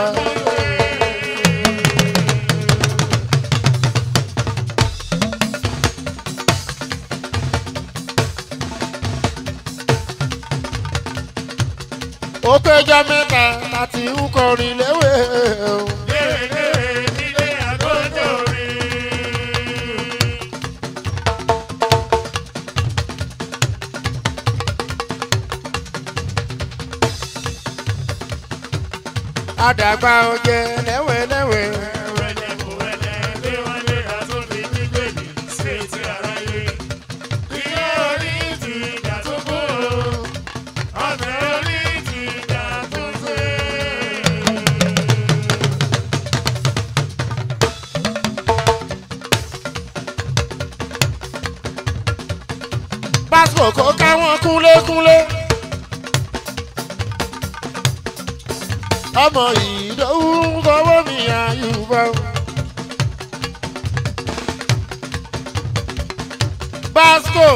Ó péjọ mẹ́ta láti ń kọrin léwé o. léwéléwé ní àdàgbà ọjẹ lẹ́wẹ̀lẹ́wẹ̀. pásítọ̀ kó káwọn kúnlékúnlé. ọmọ ìdòwú fọwọ́ mi àyùbá. basco.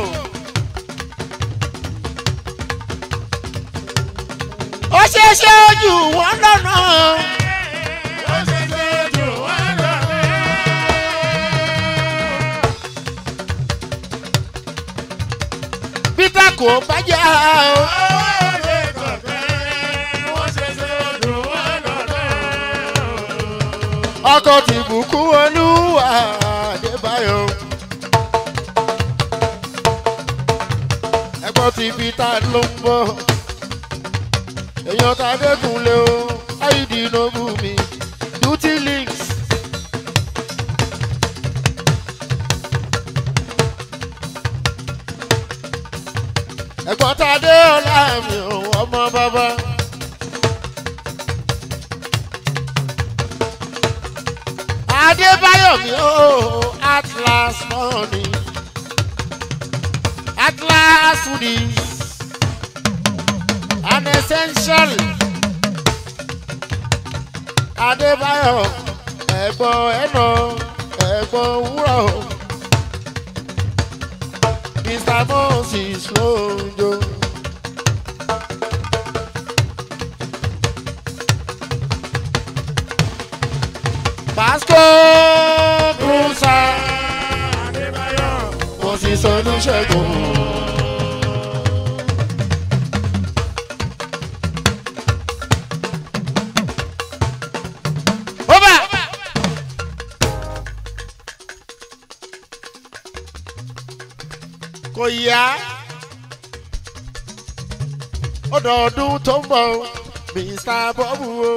ó ṣeé ṣe ojú wọn lọ́nà. peter kò bá jà o. ọkọ ti bùkún olúwa adébáyọ. ẹgbọ́n ti peter ló ń bọ̀. èèyàn ta dẹ́kunlé o áìdì nobu mi duty links. ẹ̀gbọ́n ta dé ọ̀la mi ò ọmọ bàbá. adébáyọ̀ mi ò atlas money atlas foodies an essential adébáyọ̀ ẹ̀gbọ́n ẹ̀nà ẹ̀gbọ́n wúrọ̀ mr moses lóúnjọ. Pasco Cruza Moses Olúṣẹ́gun. Ọba. Kò yá. Ọdọọdún tó ń bọ̀ Mr. Bọ́bù o.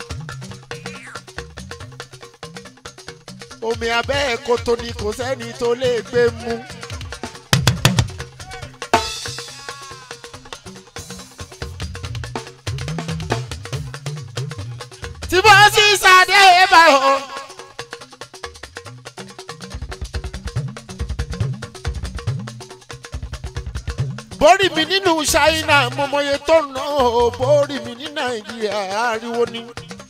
omi abẹ́ ẹ̀kọ́tọ̀ ni kò sẹ́ni tó lè gbé mu. tí bá sì sáré bá o. bórí mi nínú ṣáínà mọmọye tó ná o bórí mi ní nàìjíríà ariwo ni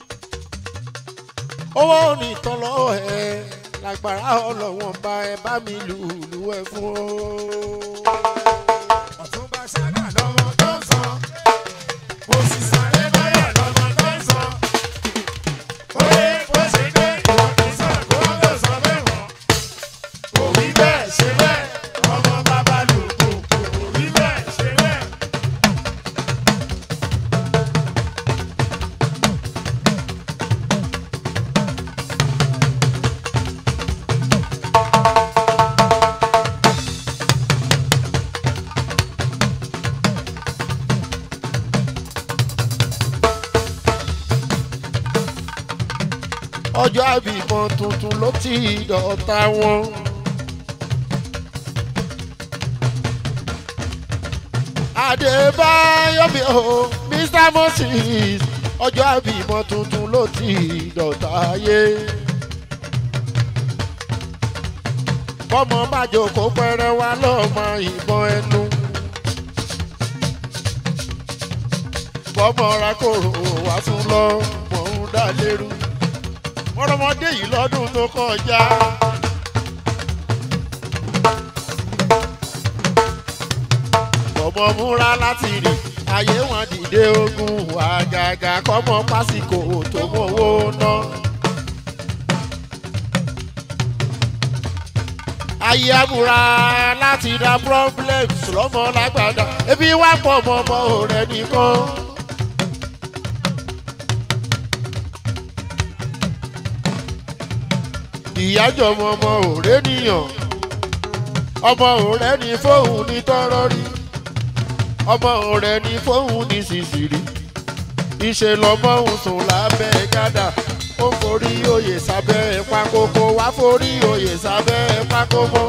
owó ní tán lọ́wọ́ ẹ lágbára ọlọ́wọ́n bá ẹ bá mi lù lù ẹ fún ọ. Ọ̀túnba Ṣáná lọ́mọ tó ń sọ. Mo sì sáré báyà lọ́mọ tó ń sọ. Oye bó ṣe dé ìwọ kì í sọ kó ló sọ bẹ́ẹ̀ wọ̀. Kò rí bẹ́ẹ̀ ṣe bẹ́ẹ̀. Ọmọ bàbá lò kò kò rí bẹ́ẹ̀ ṣe bẹ́ẹ̀. ọjọ́ àbímọ tuntun ló ti dọ̀ta wọn. Adébáyọ̀ mi ò Mr Moses ọjọ́ àbímọ tuntun ló ti dọ̀ta ayé. bọ́mọ bá jókòó pẹ́rẹ́ wá lọ́mọ ìbọn ẹnu. bọ́mọ ra kòrò wá tún lọ mọ̀ ń dá lérú. ọlọ́mọdé yìí lọ́dún tó kọjá. bọ́mọ múra láti rìn ayé wọn dìde ogun àgàgà kọ́mọ pásíkò tó mówó ná. ayé amúra láti ra problems lọ́mọ lágbàdá ebi wá pọ̀ mọ́ ọmọ rẹ̀ nìkan. ìyájọ́ ọmọ ọmọ òré nìyàn ọmọ òré ní fóun ní tọrọ rí ọmọ òré ní fóun ní sísìrì ìṣe lọ́mọ òun sùn lábẹ́ gádà ó forí oyè sábẹ́ pákókó wá forí oyè sábẹ́ pákókó.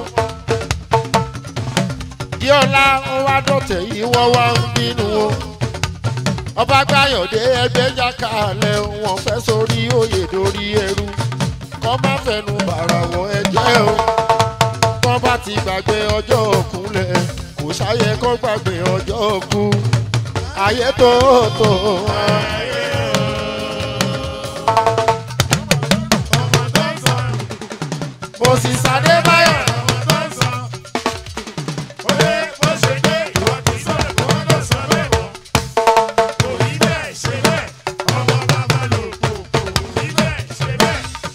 díọ̀lá ó wá dọ̀tẹ̀ yìí wọ́n wá ń bínú o ọba gbàyànjẹ ẹgbẹ́ jákàlẹ̀ wọn fẹ́ sórí oyè dórí ẹrú kọ́ má fẹnu bàrà wọ ẹjẹ́ o kọ́ bá ti gbàgbé ọjọ́ òkúnlẹ̀ kò sáyẹ kọ́ gbàgbé ọjọ́ òkú ayé tó tó ọmọ tó ń sọ mo sì sáré báyọ̀ ọmọ tó ń sọ. Oye bó ṣe dé ìwọ ti sọ kó lọ sọ bẹ́ẹ̀ mọ́. Kò rí bẹ́ẹ̀ ṣe bẹ́ẹ̀, ọmọ bàbá lò kò kò rí bẹ́ẹ̀ ṣe bẹ́ẹ̀.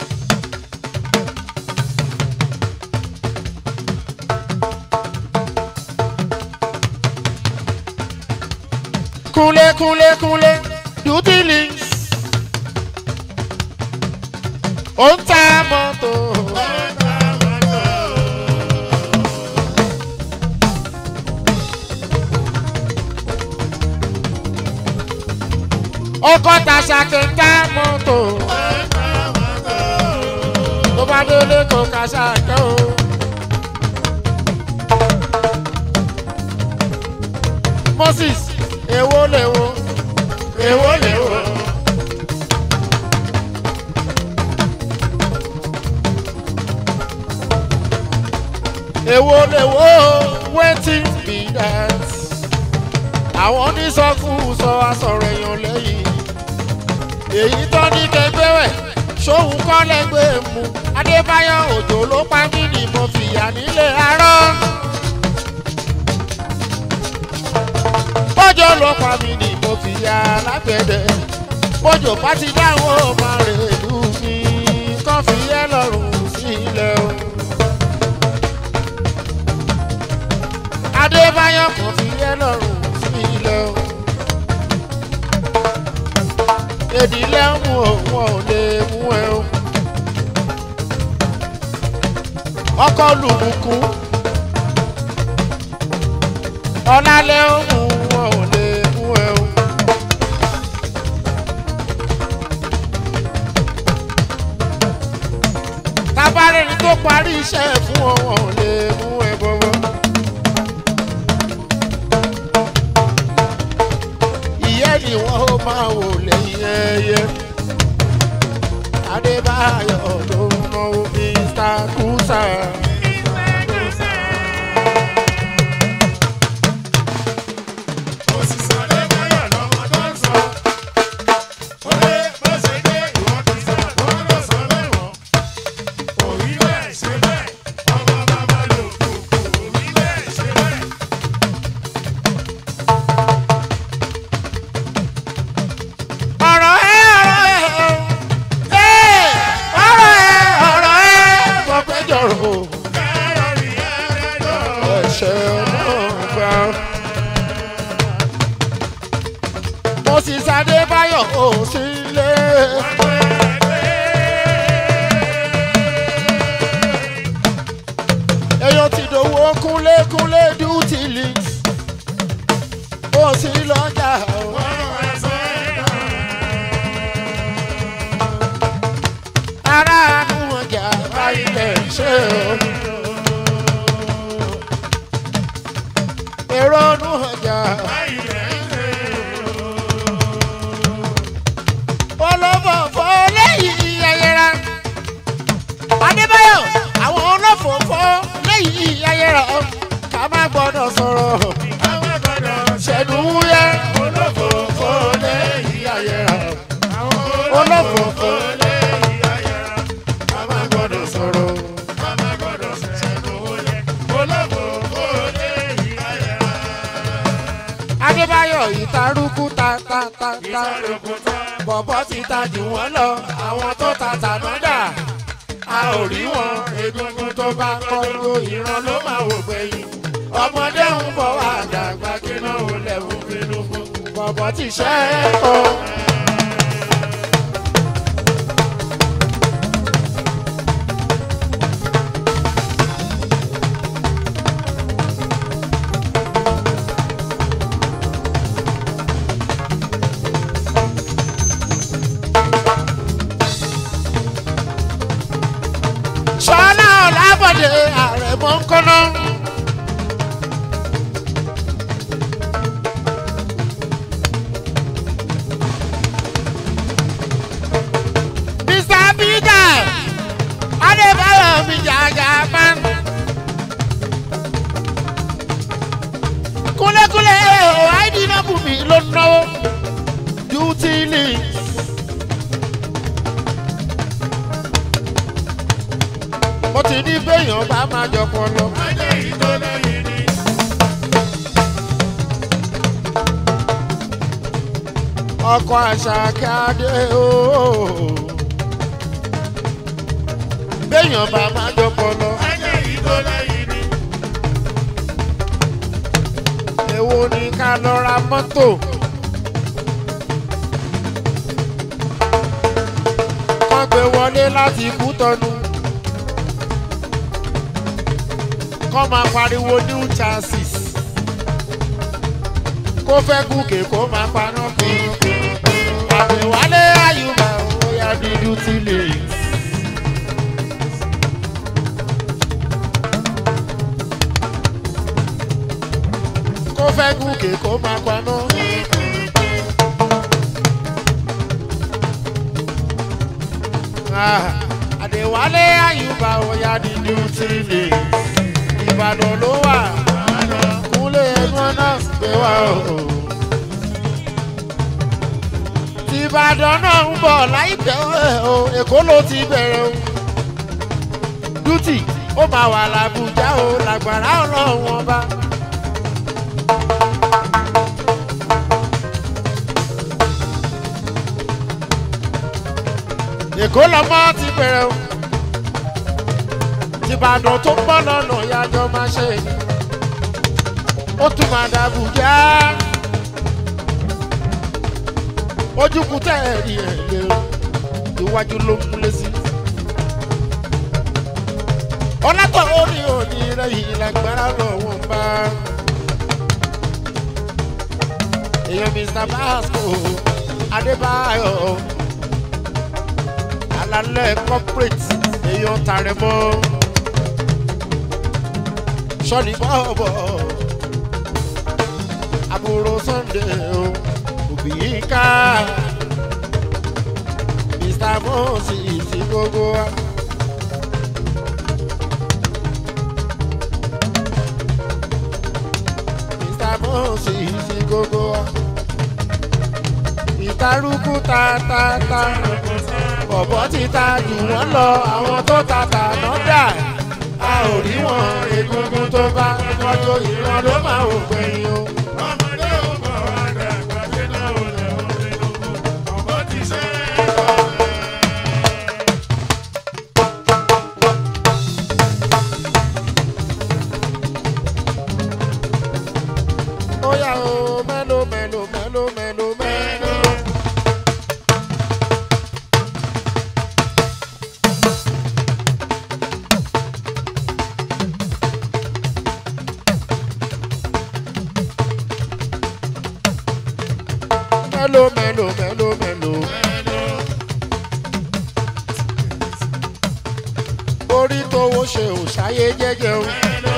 kúnlé kúnlé kúnlé dùdílì ó ń ta mọ́tò ọkọ̀ tàṣà tó ń ta mọ́tò tó bá délé kò kàṣà kẹ́ o. moses èwo lèwo èwo lèwo. èwo lèwo wetin be that. àwọn onísọkúsọ asọ̀rọ̀ èèyàn lẹ́yìn. èyí tó ní kẹgbẹ́ rẹ̀ sóhun kọ́ lẹ́gbẹ̀ẹ́ mu. adébáyọ̀ òjò ló pa mí ni mo fìyà nílé arọ́. bọ́jọ́ ló pa mí ni mo fi ya lágbẹ̀dẹ bọ́jọ́ bá ti dáwọ́ ọmọ rẹ̀ lù mí kàn fi yẹ lọ́rùn sílẹ̀ o. adébáyọ̀ kàn fi yẹ lọ́rùn sílẹ̀ o. èdìlẹ̀ ń mú òun ò lè mú ẹ o. ọkọ lùbùkún ọ̀làlẹ̀ ó mú wọn ò lè mú ẹ o. tábàárẹ̀ ni tó parí iṣẹ́ fún wọn wọn ò lè mú ẹ bọ́bọ́. ìyẹn ni wọ́n ó máa wò lẹ́yìn ẹyẹ. adébáyọ̀ ló ń náwó mr kúsà. Òṣìṣẹ́ lẹ́gbẹ̀ẹ́ lọ́mọ tó ń sọ. Oye bó ṣe dé ìwọ ti sọ kó lọ sọ bẹ́ẹ̀ mọ́. Kò rí bẹ́ẹ̀ ṣe bẹ́ẹ̀, ọmọ bàbá lò kò kò rí bẹ́ẹ̀ ṣe bẹ́ẹ̀. ọ̀rọ̀ ẹ ọ̀rọ̀ ẹ ẹ ọ̀rọ̀ ẹ ọ̀rọ̀ ẹ mo fẹ́ jọ̀rọ̀ Kẹ́rọ̀ rí ẹ̀rẹ́dọ̀. ẹ̀ṣẹ̀ náà gbà. mo sì sáré báyọ̀ ò sí ilé. èèyàn ti dòwó kúnlé kúnlé duty links ó sì lọ́jà o. aráàlú ọjà báyìí lè ṣe o. èrò ọdún ọjà olófòfò lẹ́yìn ayẹra. adébáyọ̀ àwọn olófòfò lẹ́yìn ayẹra ká má gbọ́dọ̀ sọ̀rọ̀ ṣẹ̀dúwúyẹ́ olófòfò lẹ́yìn ayẹra. olófòfò ká má gbọ́dọ̀ sọ̀rọ̀. adébáyọ̀ ìtarúkú ta ta ta ta bọ̀bọ̀ ti ta jù wọ́n lọ àwọn tó ta tànádà a ò rí wọn egungun tó bá kọ́ńgó ìran ló máa wò gbẹ̀yìn ọmọdé ń bọ̀ wá dàgbà kí náà ó lẹ́wù bínú fún bọ̀bọ̀ ti ṣẹ́ ẹ̀ kọ́. mi jàjà man. kúlẹ̀kúlẹ̀ o àìdí náà bù mí ló ń náwó duty links. mo ti ní béèyàn bá máa jọpọ̀ lọ. Ajé yìí tó lẹ́yìn ni. ọkọ̀ àṣàkàdé ooo. béèyàn bá máa jọpọ̀ lọ. Ajé yìí tó lẹ́yìn ni. èwo ni ká lọ ra mọ́tò. kán gbé wọlé láti kú tọnu. kán máa pariwo new chances. kó fẹ́ gùnkè kó máa paná kúrú. àbẹ̀wálé àyùbá ó yá dídú tí lè. kó fẹ́ gùnkè kó máa paná. Ah, àdèwálé àyùbá ó yá dídú tí lè. ìbàdàn ló wà kúnlé ẹnu náà gbé wá o. tìbàdàn náà ń bọ̀ láìpẹ́ o èkó ló ti bẹ̀rẹ̀ o. dútì ó máa wà làbújá o làgbàrá ọlọ́run ọba. èkó lọmọ ti bẹ̀rẹ̀ o. tìbàdàn tó ń bọ̀ lọ́nà ìyájọ́ máa ṣe ni ó tún máa dàbújá ojúkú tẹ́ ẹ̀ rí ẹ̀ lé o iwájú ló ń múlé sí. ọlọ́tọ̀ orí òní rẹ̀ yìí lágbára lọ́wọ́ ń bá. èèyàn mr basco adébáyọ̀ alalẹ́ corporate èèyàn tààrẹ̀ mọ́ sọ́ni bọ́ọ̀bọ̀ àbúrò sunday o òbí ká mr moses ti gbogbo wa. mr moses ti gbogbo wa. ìtarúkú ta ta ta bọ̀bọ̀ ti ta jù wọ́n lọ àwọn tó ta tà náà dà a ò rí wọn egungun tó bá tọ́jú ìran ló máa ò gbẹ̀yìn o. Ọmọdé ò bọ̀ wá dàgbà ṣe náà ò lẹ̀ ọ́ nínú. Ọ̀gbọ́n ti ṣe é. ó yà ó mẹ́lò mẹ́lò mẹ́lò mẹ́lò mẹ́lò. mẹ́lò mẹ́lò mẹ́lò mẹ́lò. orí tówó ṣe ò ṣáyé jẹ́jẹ́ o.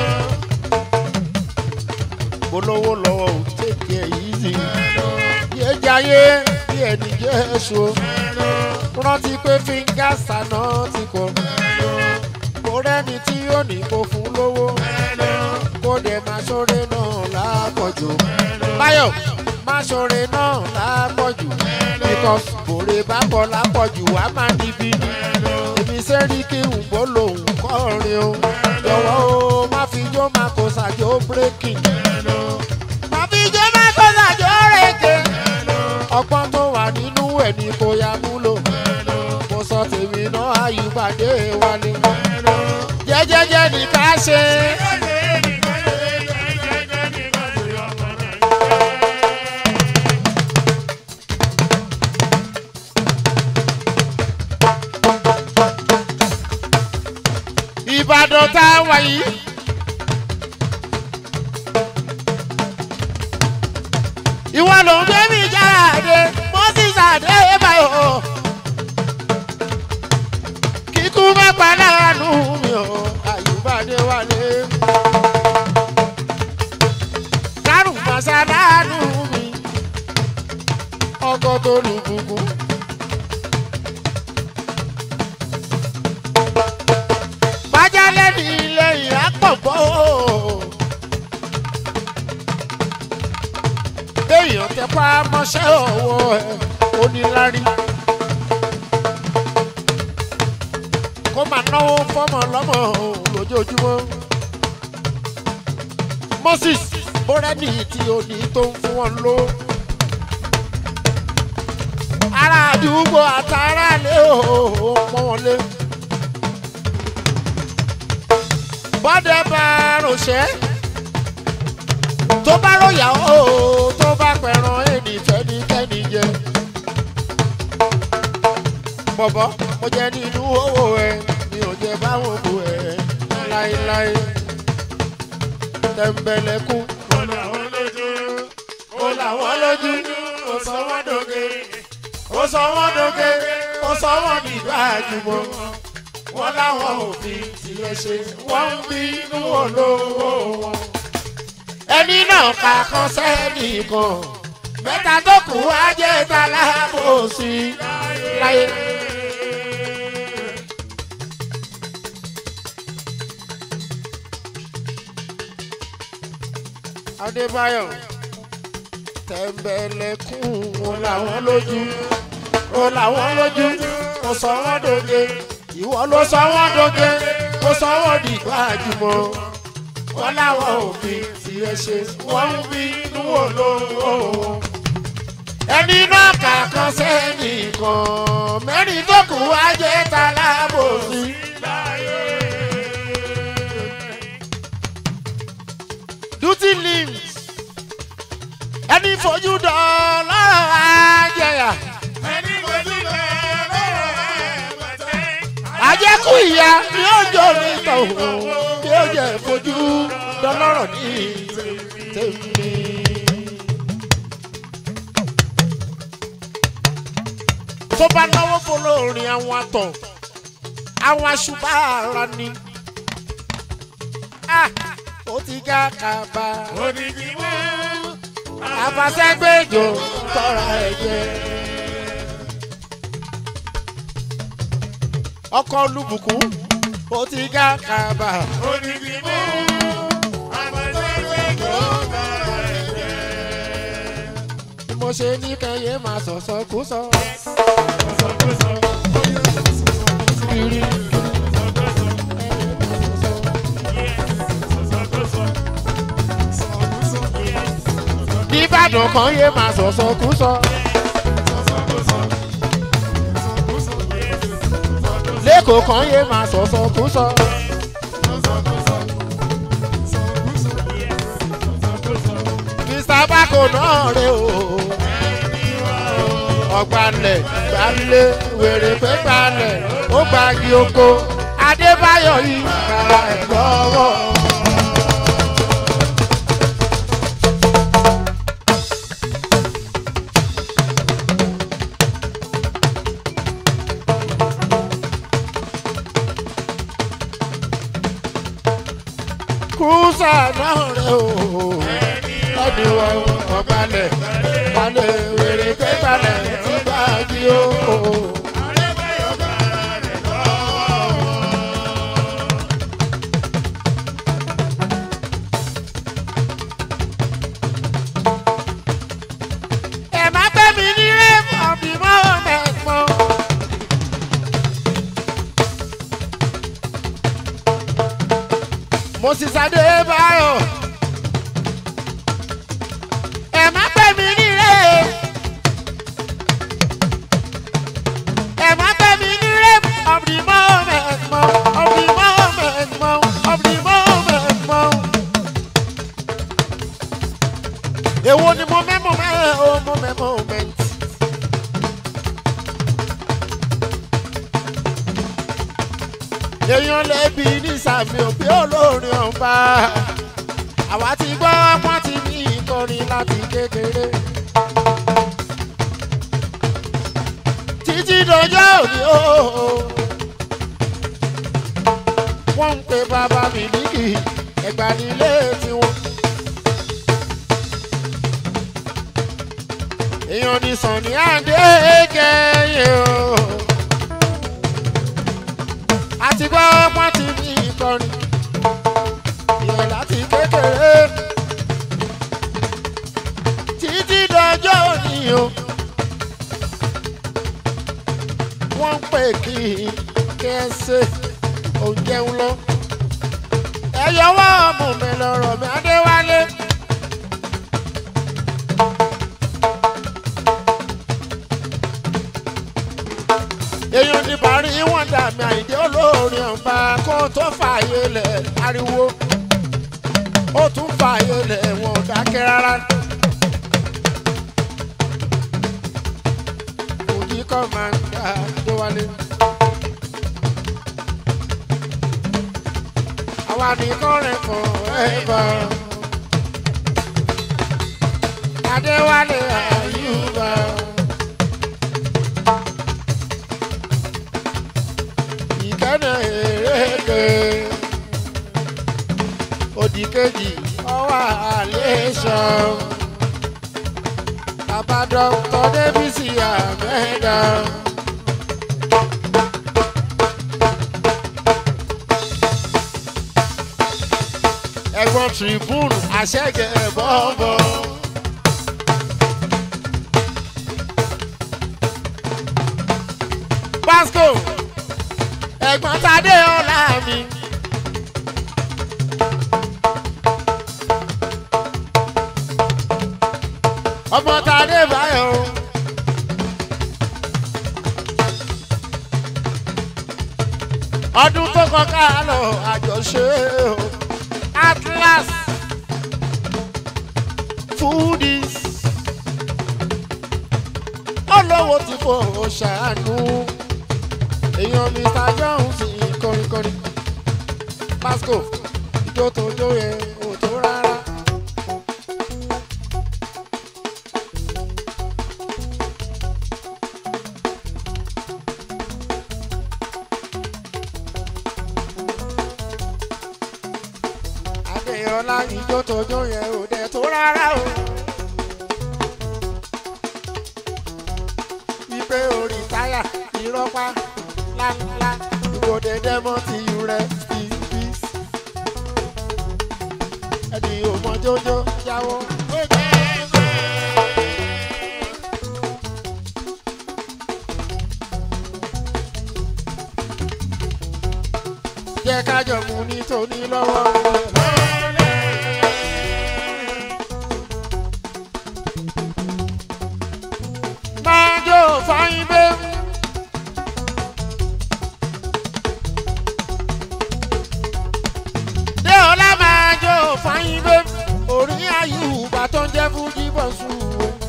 polówó lọ́wọ́ ò tètè easy. yé jayé bí ẹni jẹ́ ẹ̀ṣọ́. rántí pé fingers àná ti kọ. kò rẹ́ni tí ó ní kó fún lówó. kó dẹ̀ máa ṣoore náà lápọ̀jù. báyọ̀ máa ṣoore náà lápọ̀jù. because bòrè bá pọ̀ lápọ̀jù wá máa níbi ni. èmi sẹ́rí kí n bó lòun kọrin o. jọ̀wọ́ o má fi jó máa kó ṣàjò breaking. má fi jó máa kó ṣàjò rèké. ọgbọ́n tó wà nínú ẹ̀ ni kò yá múlò. mo sọ tèmi náà àyùbádé wálé. jẹ́jẹ́jẹ́ ni ká ṣe. ìbàdàn tá a wà yìí. ìwọ ló ń gbé mi jáde moses adébáyò kíkú mẹ́pa láàánú mi ò àyùbádé wálé. kárùn màsá láàánú mi ọkọ tó lù bùkún. lẹ́ni lẹ́yìn àpọ̀bọ́. béèyàn tẹpá mọ́ṣẹ́ ọwọ́ ẹ̀ onílárí. kó máa náwó fọ́mọ lọ́mọ lójoojúmọ́. moses bórẹ́nì tí o ní tó ń fún wọn ló. ará àdúgbò àtàrà lé o pọ́n wọn lé. bọ́dẹ̀ bá ránṣẹ́ tó bá ròyà ó tó bá pẹ̀ràn ẹnì fẹ́nikẹ́ni jẹ. bọ̀bọ̀ mo jẹ nínú owó ẹ mi ò jẹ báwọn bò ẹ láéláé. tẹ̀m̀bẹ̀lẹ̀kún Ó làwọn lójú. ó làwọn lójú ó sọ wọ́n dòge ó sọ wọ́n dòge ó sọ wọ́n nígbà àjùmọ̀ wọ́n láwọn òfin tiẹ̀ ṣe wọ́n ń bínú olówó wọn. ẹni náà kà kan sẹ́nìkan mẹ́ta tó kù á jẹ́ ta lábòsí láyé. adébáyọ̀ tẹ̀m̀bẹ̀lẹ̀kùn wọn làwọn lójú ó làwọn lójú ó sọ wọ́n dòge ìwọ ló sọ wọ́n dòge ó sọ wọ́n dìgbà àjùmọ̀ wọ́n láwọn òfin tiẹ̀ ṣe wọ́n ń bí inú olówó wọn. ẹni náà kà kan sẹ́nìkan mẹ́rin tó kù á jẹ́ ta lábòsí. duty limbs ẹni fojú dán lọ́rọ̀ ajẹ́yà Ẹni fojú bẹ́ẹ̀ lọ́rọ̀ ẹ̀ pẹ̀tẹ́. àjẹkù ìyá ni ó jọ ní tọ̀hún bí ó jẹ́ fojú dán lọ́rọ̀ ní tèmi. tó bá náwó fọlọ́rin àwọn àtọ̀ àwọn aṣùbà ara ni Ah, ó ti ga kaba Odidi mú. àfàsẹ́gbẹ́jọ tọ́ra ẹ̀jẹ̀. ọkọ̀ olúbùkún ó ti ga kaba Odidi mú. Àbàtẹ́gbẹ́ tó bẹ̀rẹ̀ ẹ̀jẹ̀. bí mo ṣe ní kẹyẹ máa sọ̀sọ̀ kú sọ. Sọ̀kúsọ. kiri Sọ̀kúsọ. nìbàdàn kan yé máa sọ̀sọ̀ kú sọ. lẹ́kọ̀ọ́ kan yé máa sọ̀sọ̀ kú sọ. mr bako náà rè o. ọ̀gbalẹ̀ gbalẹ̀ wèrè pé gbalẹ̀ ó gbági oko adébáyọ̀ yìí kára ẹ̀ lọ́wọ́. kúrúsà náà rè o ẹni wọ ọ̀gbalẹ̀ gbalẹ̀ wèrè pé gbalẹ̀ tí gbági oko. ẹ má gbé mi ní rẹ́ẹ̀mù ọ̀bì mọ́ mẹ́gbọ́n. moses adébáyọ̀ ẹ má gbé mi ní rẹ́ẹ̀mù. ẹ má gbé mi ní rẹ́ẹ̀mù ọ̀bì mọ́ mẹ́gbọ́n ọ̀bì mọ́ mẹ́gbọ́n ọ̀bì mọ́ mẹ́gbọ́n. èwo ni mo mẹ́mọ̀ mẹ́rẹ̀ o mo mẹ́mọ̀ mẹ́ntì. èèyàn lẹ́bi ní sàmì òbí olórin ọba àwa ti gbọ́ wọ́n ti ní ìkọrin láti kékeré. títí dọjọ́ òní o wọ́n ń pe bàbá mi níkì ẹ̀gbà nílé tiwọn. èèyàn ní sànni àdé kẹyìn o. àti gbọ́ pọ́n ti ní kọrin ìyẹn láti kékeré títí dọjọ́ òní o wọ́n ń pè kí kẹ́sẹ̀ òǹjẹun lọ ẹ̀yọ́wọ́ ọmọ mi lọ́rọ̀ mi adéwálé. èèyàn ní bàárí wọn dà mí àìdé olórin ọba kó tó fààyè lẹ̀ ariwo ó tún fààyè lẹ̀ wọn ò dákẹ́ rárá. òjì kọ́ máa ń dá adéwálé. àwa nìkan rẹ̀ fọ̀ ẹ́ bọ̀. adéwálé àyùbá. ìkànnì èrèké òdì kejì ọwọ́ àlẹ́sọ bàbá dọ́kítọ̀ débísì àmẹ́dá. ẹ̀gbọ́n tribune àṣẹ̀gẹ̀ bọ́ọ̀bọ̀. Pasco ẹ̀gbọ́n tadé ọ̀la mi. ọmọ tadé báyọ̀. ọdún tó kọjá lọ àjọṣe o atlas foodies olówó tí kò ṣàánú èèyàn mr jones kọrinkọrin pasco ìjó tó jó yẹ ò tó rárá. adéyọlá ìjó tó jó yẹ ò dẹ̀ tó rárá o. wípé orí táyà ìrọ́pá ńláńlá ìwòde dẹ́mọ́ ti yù rẹ̀ sí bíìsì. ẹni ò mọ jójó jáwọ́. jẹ́ kájọ mú ní tóní lọ́wọ́. máa jó fáyín bẹ́ẹ̀. dé ọlá máa jó fáyín bẹ́ẹ̀. orí àyùbá tó ń jẹ́ fújì bọ̀ sùn.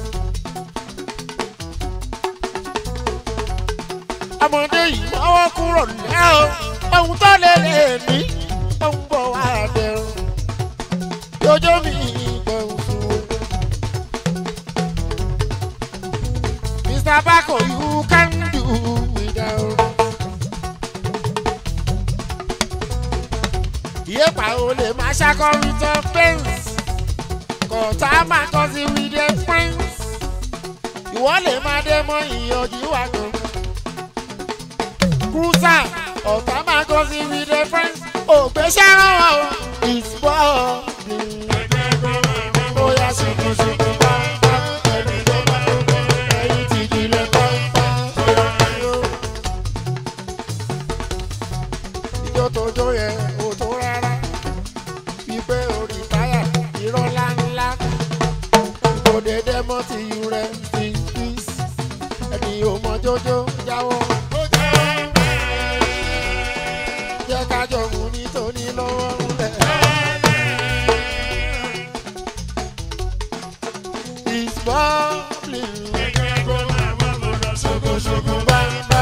ọmọdé yìí mọ́wọ́ kúrò lẹ́ o ohun tó lè lè ní ohun bọ̀ wá dẹrùn. jọjọ́ mi gbẹ̀rù sùn o. Mr. Bako, you can do without. Yépa o lè máa ṣàkọrin tó pens. Kọ̀tà máa kọ́ sí with the friends. Ìwọ lè máa dé mọ́ ìyànjú wa kan. Cruiser ọ̀tá máa kọ́ sí with the friends. Ògbésẹ́ rán wọn o. It's bọ́ọ̀dì. Bóyá ṣùkùṣùkù bá bá ẹni tó bá ẹyin ti jìnlẹ̀ pàmpá. Ìjọ tó jó yẹ ò tó rárá. Wípé orí táyà irọ́ ńláńlá. Ìkòdè dẹ́mọ́ ti yù rẹ̀ sí fís. Ẹni ò mọ jójó jáwọ́. Jẹ́ kájọ mú nítorí lọ́wọ́ ńlẹ̀. It's bubbling. Ṣokoṣoko bámbá.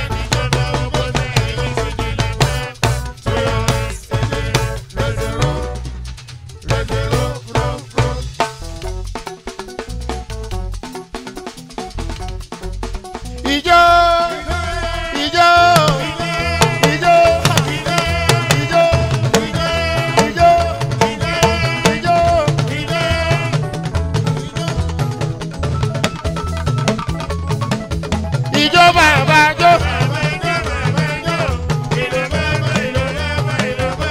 Ijó ijó ijó ijó ijó ijó. Ìjọ bàbá jó.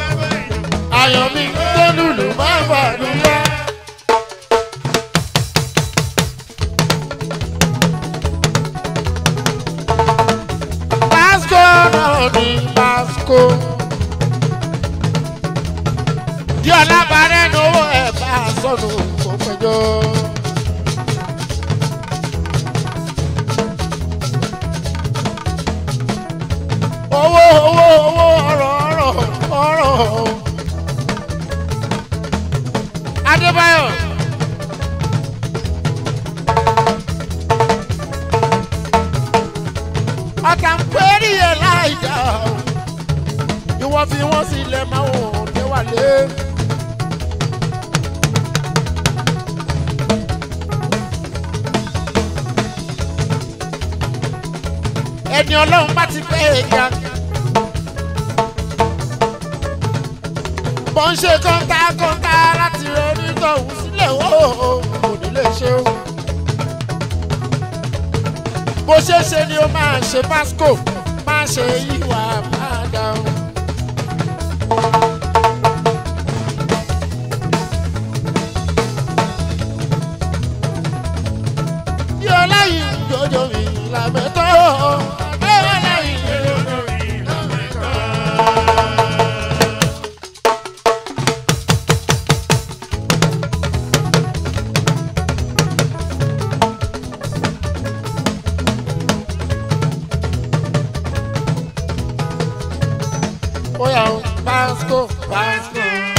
ní Basco. Bí ọlábàárẹ̀ ní owó ẹ̀ bá sọnù kó pẹjọ́. Owó owó owó ọ̀rọ̀ ọ̀rọ̀ ọ̀rọ̀. Adébáyọ̀. ọ̀tá ń pẹ́ẹ́rì ẹ̀ láìjà o. ìwọ fi wọ́n sílẹ̀ máa wọ̀ ọ́dẹ́ wà lé. ẹni ọlọ́run bá ti pẹ́ ẹ̀ka. bọ́n ṣe kọ́ńtà kọ́ńtà láti rẹ onítọ̀hún sílẹ̀ ó kò ní lè ṣe o bó ṣe ṣe ni ó máa ṣe Basco máa ṣe ìwà padà o. bí ọláyìn jọjọ mi làbẹ́tọ́ bí ọláyìn jọjọ mi làbẹ́tọ́. Oya o, Basco, Basco.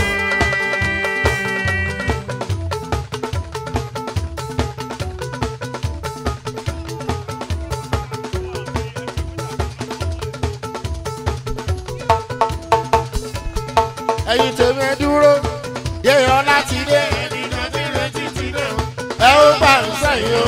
Ẹyin tèmi ẹ dúró, yéèyàn láti dé, Ẹnìkan tí retí ti dé o. ẹ ó gbà ń sẹ́yìn o.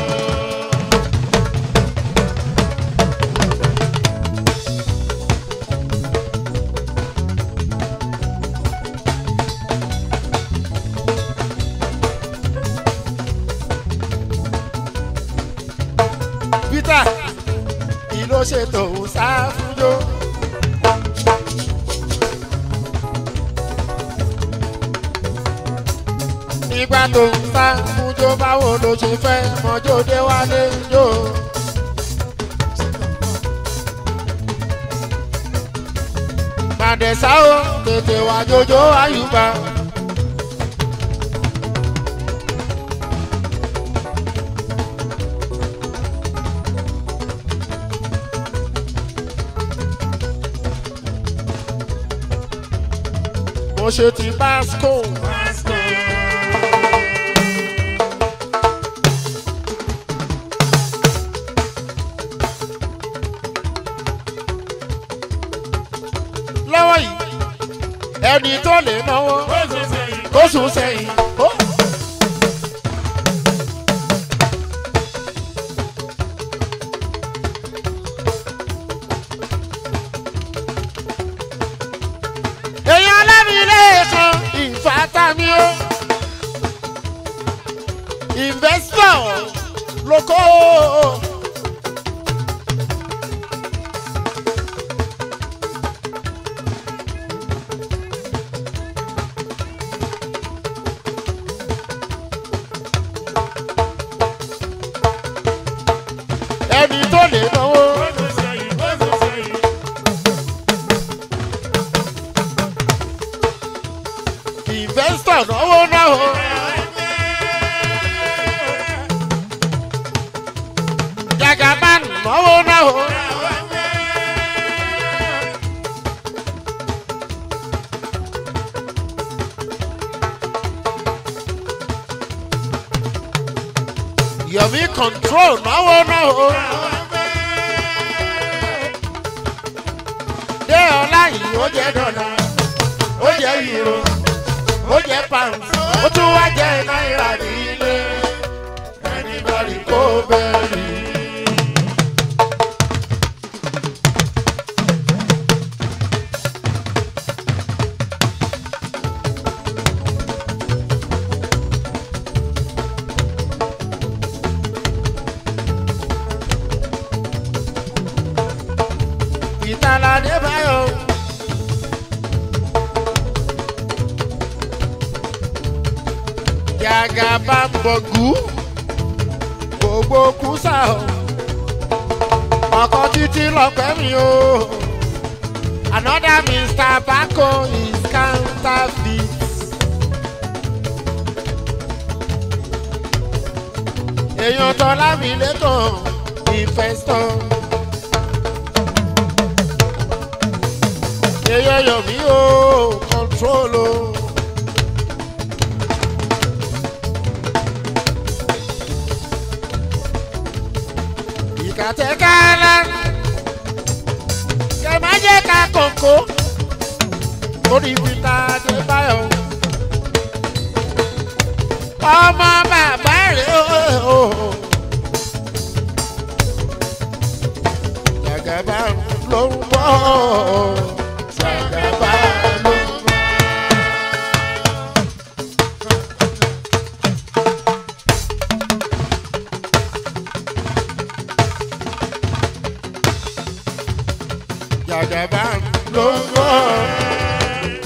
Peter kí ló ṣe tòun sáfúnjó. nígbà tó ń sáfúnjó báwo ló ṣe fẹ́ mọ́jọ́ dé wálé jò. Màdẹ̀sá o tètè wá jójó àyùbá. mo ṣe ti Basco. Basco. lọ́wọ́ yìí ẹni tó lè náwó Ó sọ sẹ́yìn. kó sùn sẹ́yìn. ó. èèyàn alábìlẹ̀ kan ìfàtàmì ó investor lóko. ẹni tó lè náwó. Ó sọ sẹ́yìn. Ó sọ sẹ́yìn. investor náwó náwó. jagaban náwó náwó. yomi control náwó náwó. dé ọlá yìí ó jẹ́ dọ́là ó jẹ́ euro ó jẹ́ pounds ó tún wá jẹ́ náírà nílé anybody kó bẹ́ẹ̀rì. ìtàládé báyọ̀. jagaba mbọ̀gú gbogbo kùsà o ọkọ̀ títí lọ́pẹ́ mi o Another Mr. Bako is counterfeit. Èèyàn tọ́lá mi lẹ́kàn ìfẹ́sọ̀. Èèyàn yọ̀ mí o, control o. Ìkàtẹ́kálá kẹ má jẹ́ ká kòkó orí peter adébáyọ̀ ọmọ bàbá rẹ̀ o. Jàgàbá ló ń bọ̀ Jàgàbá ló ń bọ̀. Jàgàbá ló ń bọ̀.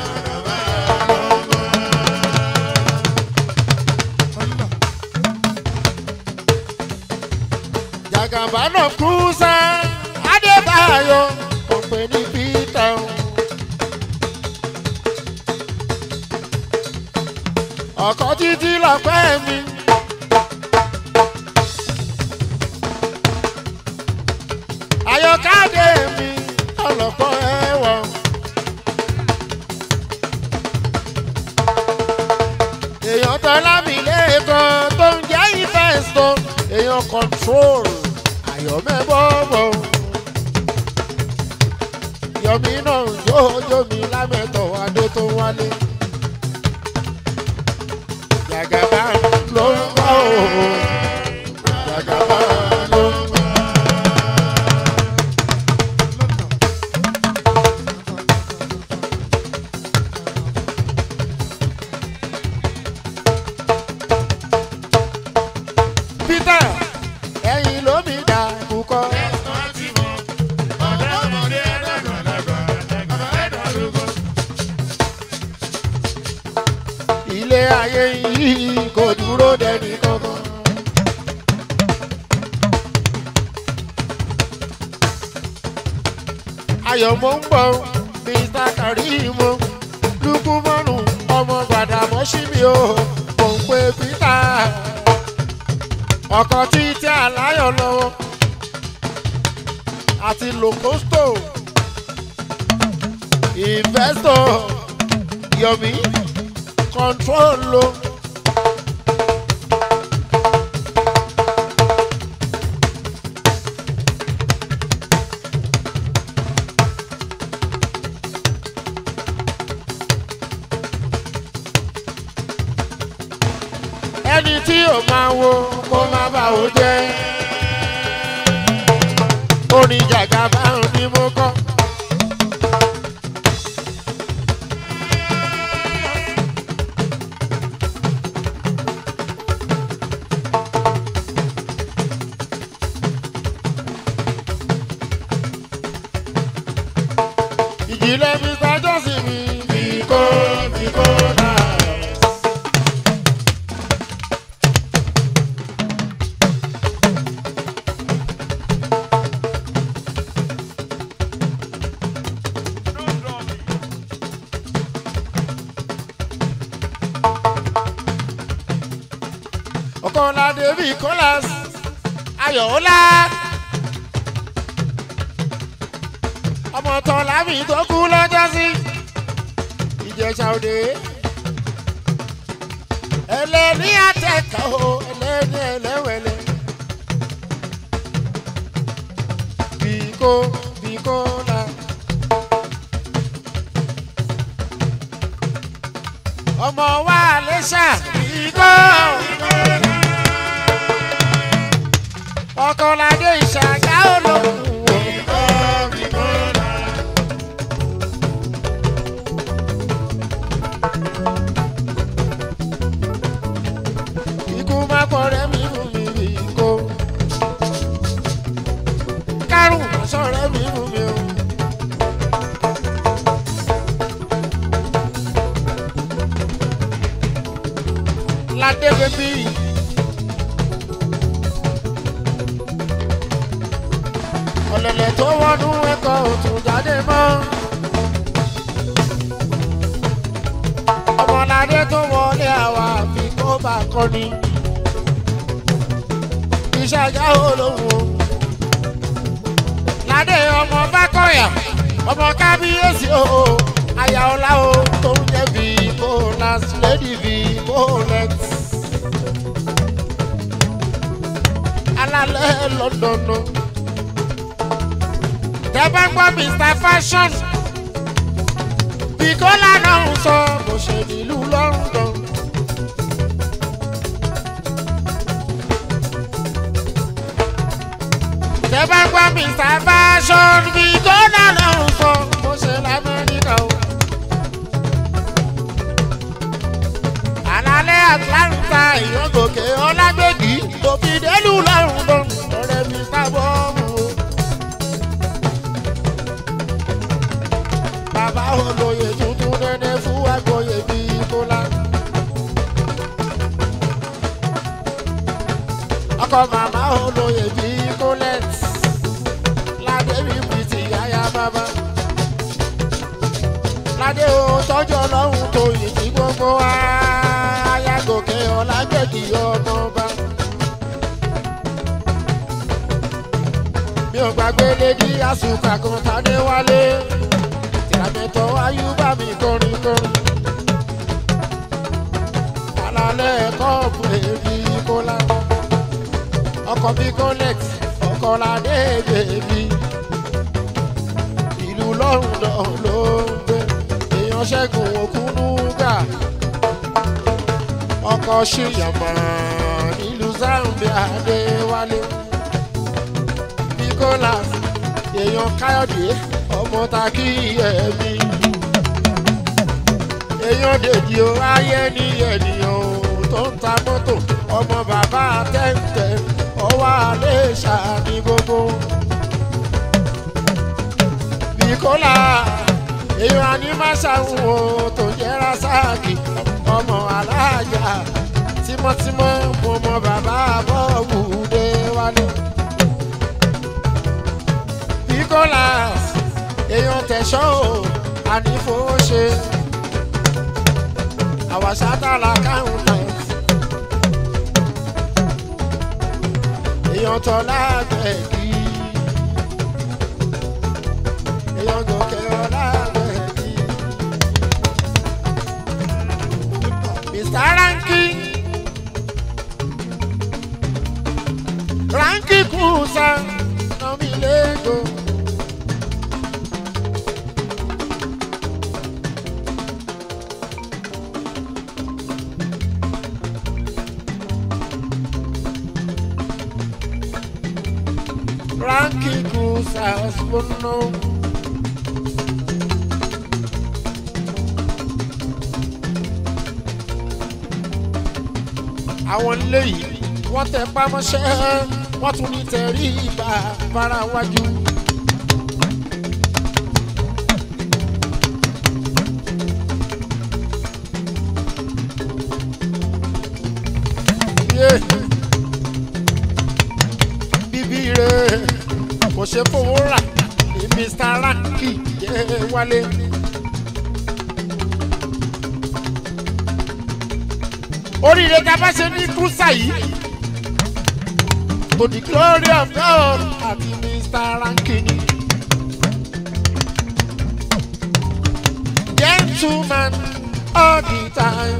Jàgàbá náà kú sá Adébáyọ̀ kò pè ní Peter. Ọkọ̀ títí lọ́pẹ́ mi. Ayọ̀kádé mi ọlọ́pọ̀ ẹ̀wọ̀n. Èèyàn tọ́lá mi lẹ́ẹ̀kan tó ń jẹ́ ìfẹ́sọ̀. Èèyàn control àyọ̀mẹ́bọ̀bọ̀. Yọ̀mí náà yóò mi lámẹ́tọ̀ adé tó wálé. Jàgàbá ló ń bọ̀ o. Jàgàbá ló ń bọ̀. Peter ẹ̀yin ló mi dà kúkọ́. Ilé ayé yìí kò dúró dẹni kankan. Ayọ̀ mo ń bọ̀ Mr. Karimo Lukumanu ọmọ Gbàdàmọ́sí mi o mò ń pe Peter ọkọ̀ títí aláyọ̀ lọ́wọ́ àti locosto investor yomi control lo. ẹni tí ò máa wo kó má bà ó jẹ́ orin jàgàbá ni mo kọ́. ìjìnlẹ̀ mr johnson mi fi kó fi kó náà. ọkọ̀ọ̀la david colas ayọ̀ọ́lá ọmọ tọ́lá mi tó kú lọ́jọ́ sí ìjẹ̀ṣà òde ẹlẹ́ni àtẹ̀kọ́ o ẹlẹ́ni ẹlẹ́wẹ̀lẹ́ bíkó bíkó la. ọmọ wa lẹ́ṣà bíkó. ọkọ̀ládé ìṣàgá olókùn o. ikú má pọ̀rẹ́ mi mú mi rí kó. kárùn má sọ̀rẹ́ mi mú mi o. ládé bèbí. ọ̀lẹ̀lẹ̀ tó wọnú ẹ̀kọ́ òtún jáde mọ́. akọni ìṣàjà olóhùn ládé ọmọ bákọ̀yà ọmọ kábíyèsí o àyà ọlá o tó ń jẹ́ bí bólas lady bí bólex alálẹ̀ lọ́dọọdọ tẹ́ bá gbọ́ mr fashion bíkọ́lá náà ń sọ bó ṣe nílùú london. tẹ́ bá gbọ́ mr fashion bíkọ́lá náà ń sọ bó ṣe lamẹ́ríkà o. àlàlẹ́ atlanta ìyọ́gòkè ọlágbègì tó fi délùú london ọ̀rẹ́ mr bọ́ọ̀mù o. bàbá olóye tuntun nẹ́nẹ́ fún àgbọ̀yé bí bọ́lá. ọkọ màmá olóye bí kólẹ́t ládé mi bìtì yáyá bàbá. ládé o tọ́jú ọlọ́run tó yìí tí gbogbo wa ayágòkè ọ̀làgbẹ̀gì ọmọ ọba. mi ò gbàgbé lédi àsùkà kan tádé wálé tìrabẹ̀tọ̀ ayúbà mi kọrin kọrin. Alalẹ̀ kọ́ọ̀pù èbí kólá. Ọkọ̀ bí Colex, ọkọ̀ ládé bèbí. Ìlú London ló ń gbé. Èèyàn ṣẹ́gun òkúnúgà. Ọkọ̀ ṣìyàmọ̀ nílùú Zambia Adéwálé. Bí kólá, èèyàn Káyọ̀dé ọmọ ta kí ẹ̀mí. èèyàn dèjì ó ayé ní ènìyàn ò tó ń ta mọ́tò ọmọ bàbá tẹ́ǹtẹ́ ọwọ́ alẹ́ ṣàní gbogbo. bíkólà èèyàn ànímàṣàhùn o tó jẹ́ rásáàkì ọmọ aláàjà tímọ́tímọ́ mo mọ bàbá bọ́ọ̀bù dé wálé. bíkólà èèyàn tẹ̀sán o ànífowóṣe àwàṣátàlà káwọn náà èèyàn tọ́lá gbẹ̀gì èèyàn gòkè ọlá gbẹ̀gì mr ranki ranki kùsà nọmi lẹ́gọ̀ọ́. Ranky Cruzas Bono. Àwọn ilé yìí wọ́n tẹ pámọ́ṣẹ́ wọ́n tún ní tẹ̀rí ìgbà fara wájú. Yeah bíbí rẹ̀ kò ṣe fowó rà ní mr ranky yẹ wálé. oríire tá a bá ṣe ní kúrúsà yìí to the glory of God àti mr ranky ni. gentleman all the time.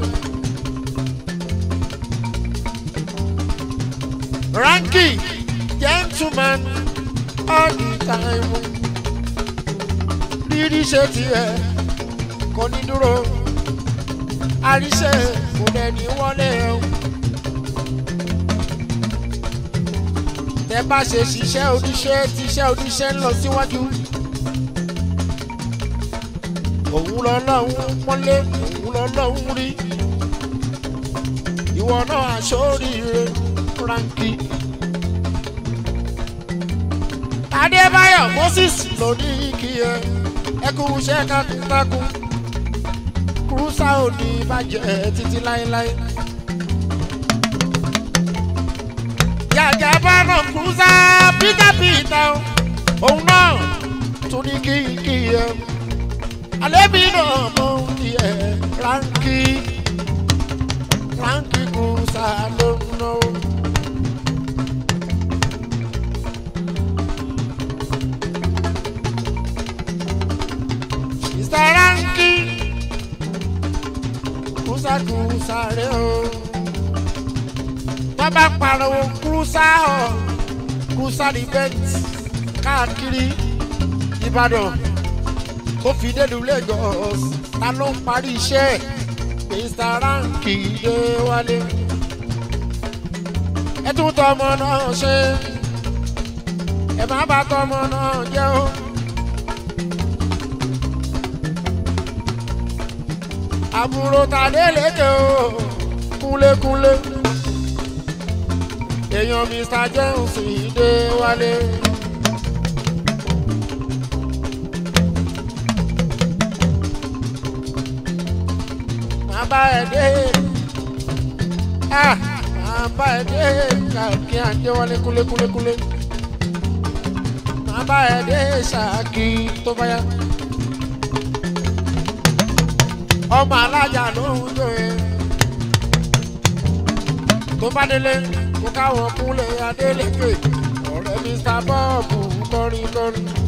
ranky gentleman all the time. rírí ṣe tiẹ̀ kò ní dúró àríṣe kò dẹni wọlé o. tẹ bá ṣe ṣiṣẹ́ oníṣẹ́ tíṣẹ́ oníṣẹ́ ń lọ síwájú. òun lọ́lọ́run pọ́nlé òun lọ́lọ́run rí. ìwọ náà aṣọ́ríire ránkì. adébáyọ̀ moses ló ní kí ẹ ẹ kú iṣẹ́ takuntakun kúrúsà ò ní bàjẹ́ títí láéláé. yàjà bá ràn kúrúsà peter peter òun náà tún ní kí kí ẹ àlébi náà mọ kí ẹ ránkì ránkì kúrúsà. kùsà ló ń náwó. Mr. Ranky kùsà kùsà rẹ̀ o. Bàbá pariwo kùsà ọ̀ kùsà ní bẹ́ẹ̀tì káàkiri Ìbàdàn ó fi délu Lagos ta ló ń parí iṣẹ́ Mr. Ranky dé wálé ẹ tún tọmọ náà ṣe ẹ má bà tọmọ náà jẹ́ o. àbúrò tàdé lédè o kúnlékúnlé èèyàn Mr. Jones dé wálé. máa bá ẹ dé ah máa bá ẹ dé kàkí àjẹwálé kúlékúlékúlé máa bá ẹ dé ṣáàkì tó bá yá ọmọ alájà ló ń jó e tó bá délé kó káwọn kúnlẹ̀ adélèké ọ̀rẹ́ Mr. Bob kọrin kọrin.